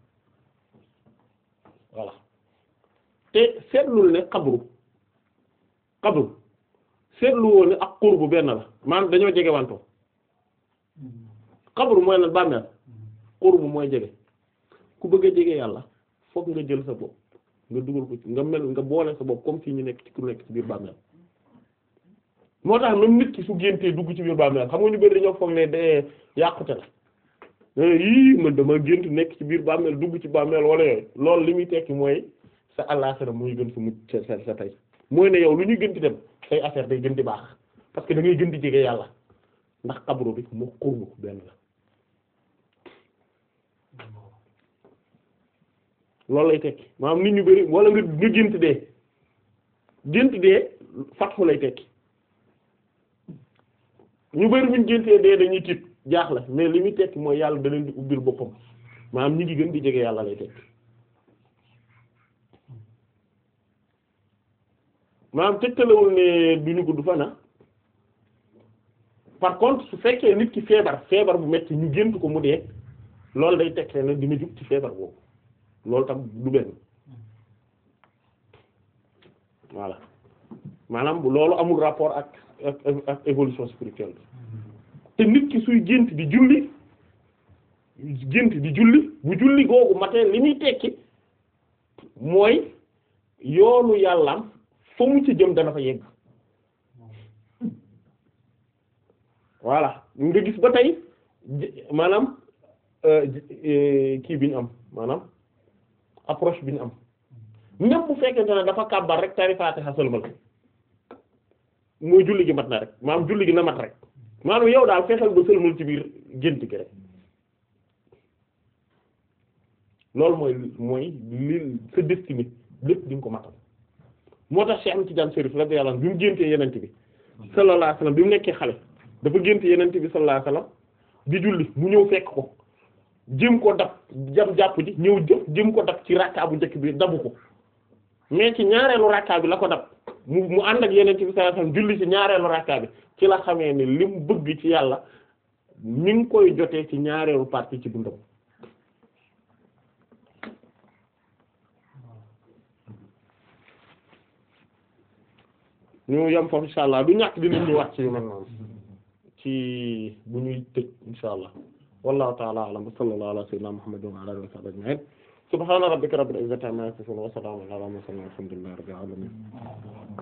voilà te seetlul ne xabru xabru seetlu woon ne ak qurbu benn la maanaam dañoo jege wanto xabru mooy lan bàmmeel qurbu mooy jege ku bëgg a jege yàlla fokk nga jël sa bopp nga dugal ko ci nga mel nga boole sa bopp comme si ñu nekk ci ku nekk ci biir bàmmeel moo tax même nit ki su géntee dugg ci biir bàmmeel xam nga ñu bari dañoo foog ne de yàqute la yii man dama gént nekk ci biir bàmmeel dugg ci bàmmeel wala yooyu loolu li muy tekki mooy sa àllaxira muy gën sa mucc sa sa tey mooy ne yow lu ñuy gën di dem say affaire day gën di baax parce que da ngay gën di jege yàlla ndax xabru bi mu xurbu benn la loolu lay tekki maanaam nit ñu bari wala nga nga gént dee gént dee fatxu lay tekki ñu bari buñ géntee dee dañuy tiit jaaxle mais li muy tekki mooy yàlla da leen di ubbil boppam maanaam ñi ngi gën di jege yàlla lay tekki maanaam tegtalewul ne duñu gudd fana par contre su fekkee nit ki feebar feebar bu metti ñu gént ko mu dee loolu day tekkee ne dina jug ci feebar boobu loolu tam du benn voilà maanaam loolu amul rapport ak ak ak évolution spirituelle te nit ki suy gént di julli gént di julli bu julli googu matee li muy tekki mooy yoonu yàllam fa mu ci jëm dana fa yegg voilà nga gis ba tey maanaam kii bi ñu am maanaam approche bi ñu am même bu fekkente ne dafa kàbbar rek tari Faatiha sëlmal mooy julli gi mat na rek maanaam julli gi na mat rek maanaam yow daal fexeel ba sëlmal ci biir gént gi rek loolu mooy mooy li sa destinée lépp di nga ko matal moo tax Cheikh Ahmed Tidiane Chérif radiyallahu anhu bi mu géntee yenente bi sallallahu alayhi wasallam bi mu nekkee xale dafa gént yenente bi sallallahu alayhi wasallam di julli mu ñëw fekk ko jëm ko dab jam jàpp ji ñëw jëf jëm ko dab ci rakka bu njëkk bi dabu ko mais ci ñaareelu rakka bi la ko dab mu mu ànd ak yenente bi sallallahu alayhi wasallam julli ci ñaareelu rakka bi ci la xamee ne li mu bëgg ci yàlla mi ngi koy jotee ci ñaareelu partie ci dundam ñu yam foofu insha allah du ñàkk dinañ ñu wax ci yu mel noonu ci bu ñuy tëj insha allah wallahu ta'ala a'lam wa sallallahu ala sayyidina muhammadin wa ala alihi wa sahbihi ajma'in subhana rabbika rabbil izzati amma yasifun wa salamun ala mursalin walhamdulillahi rabbil alamin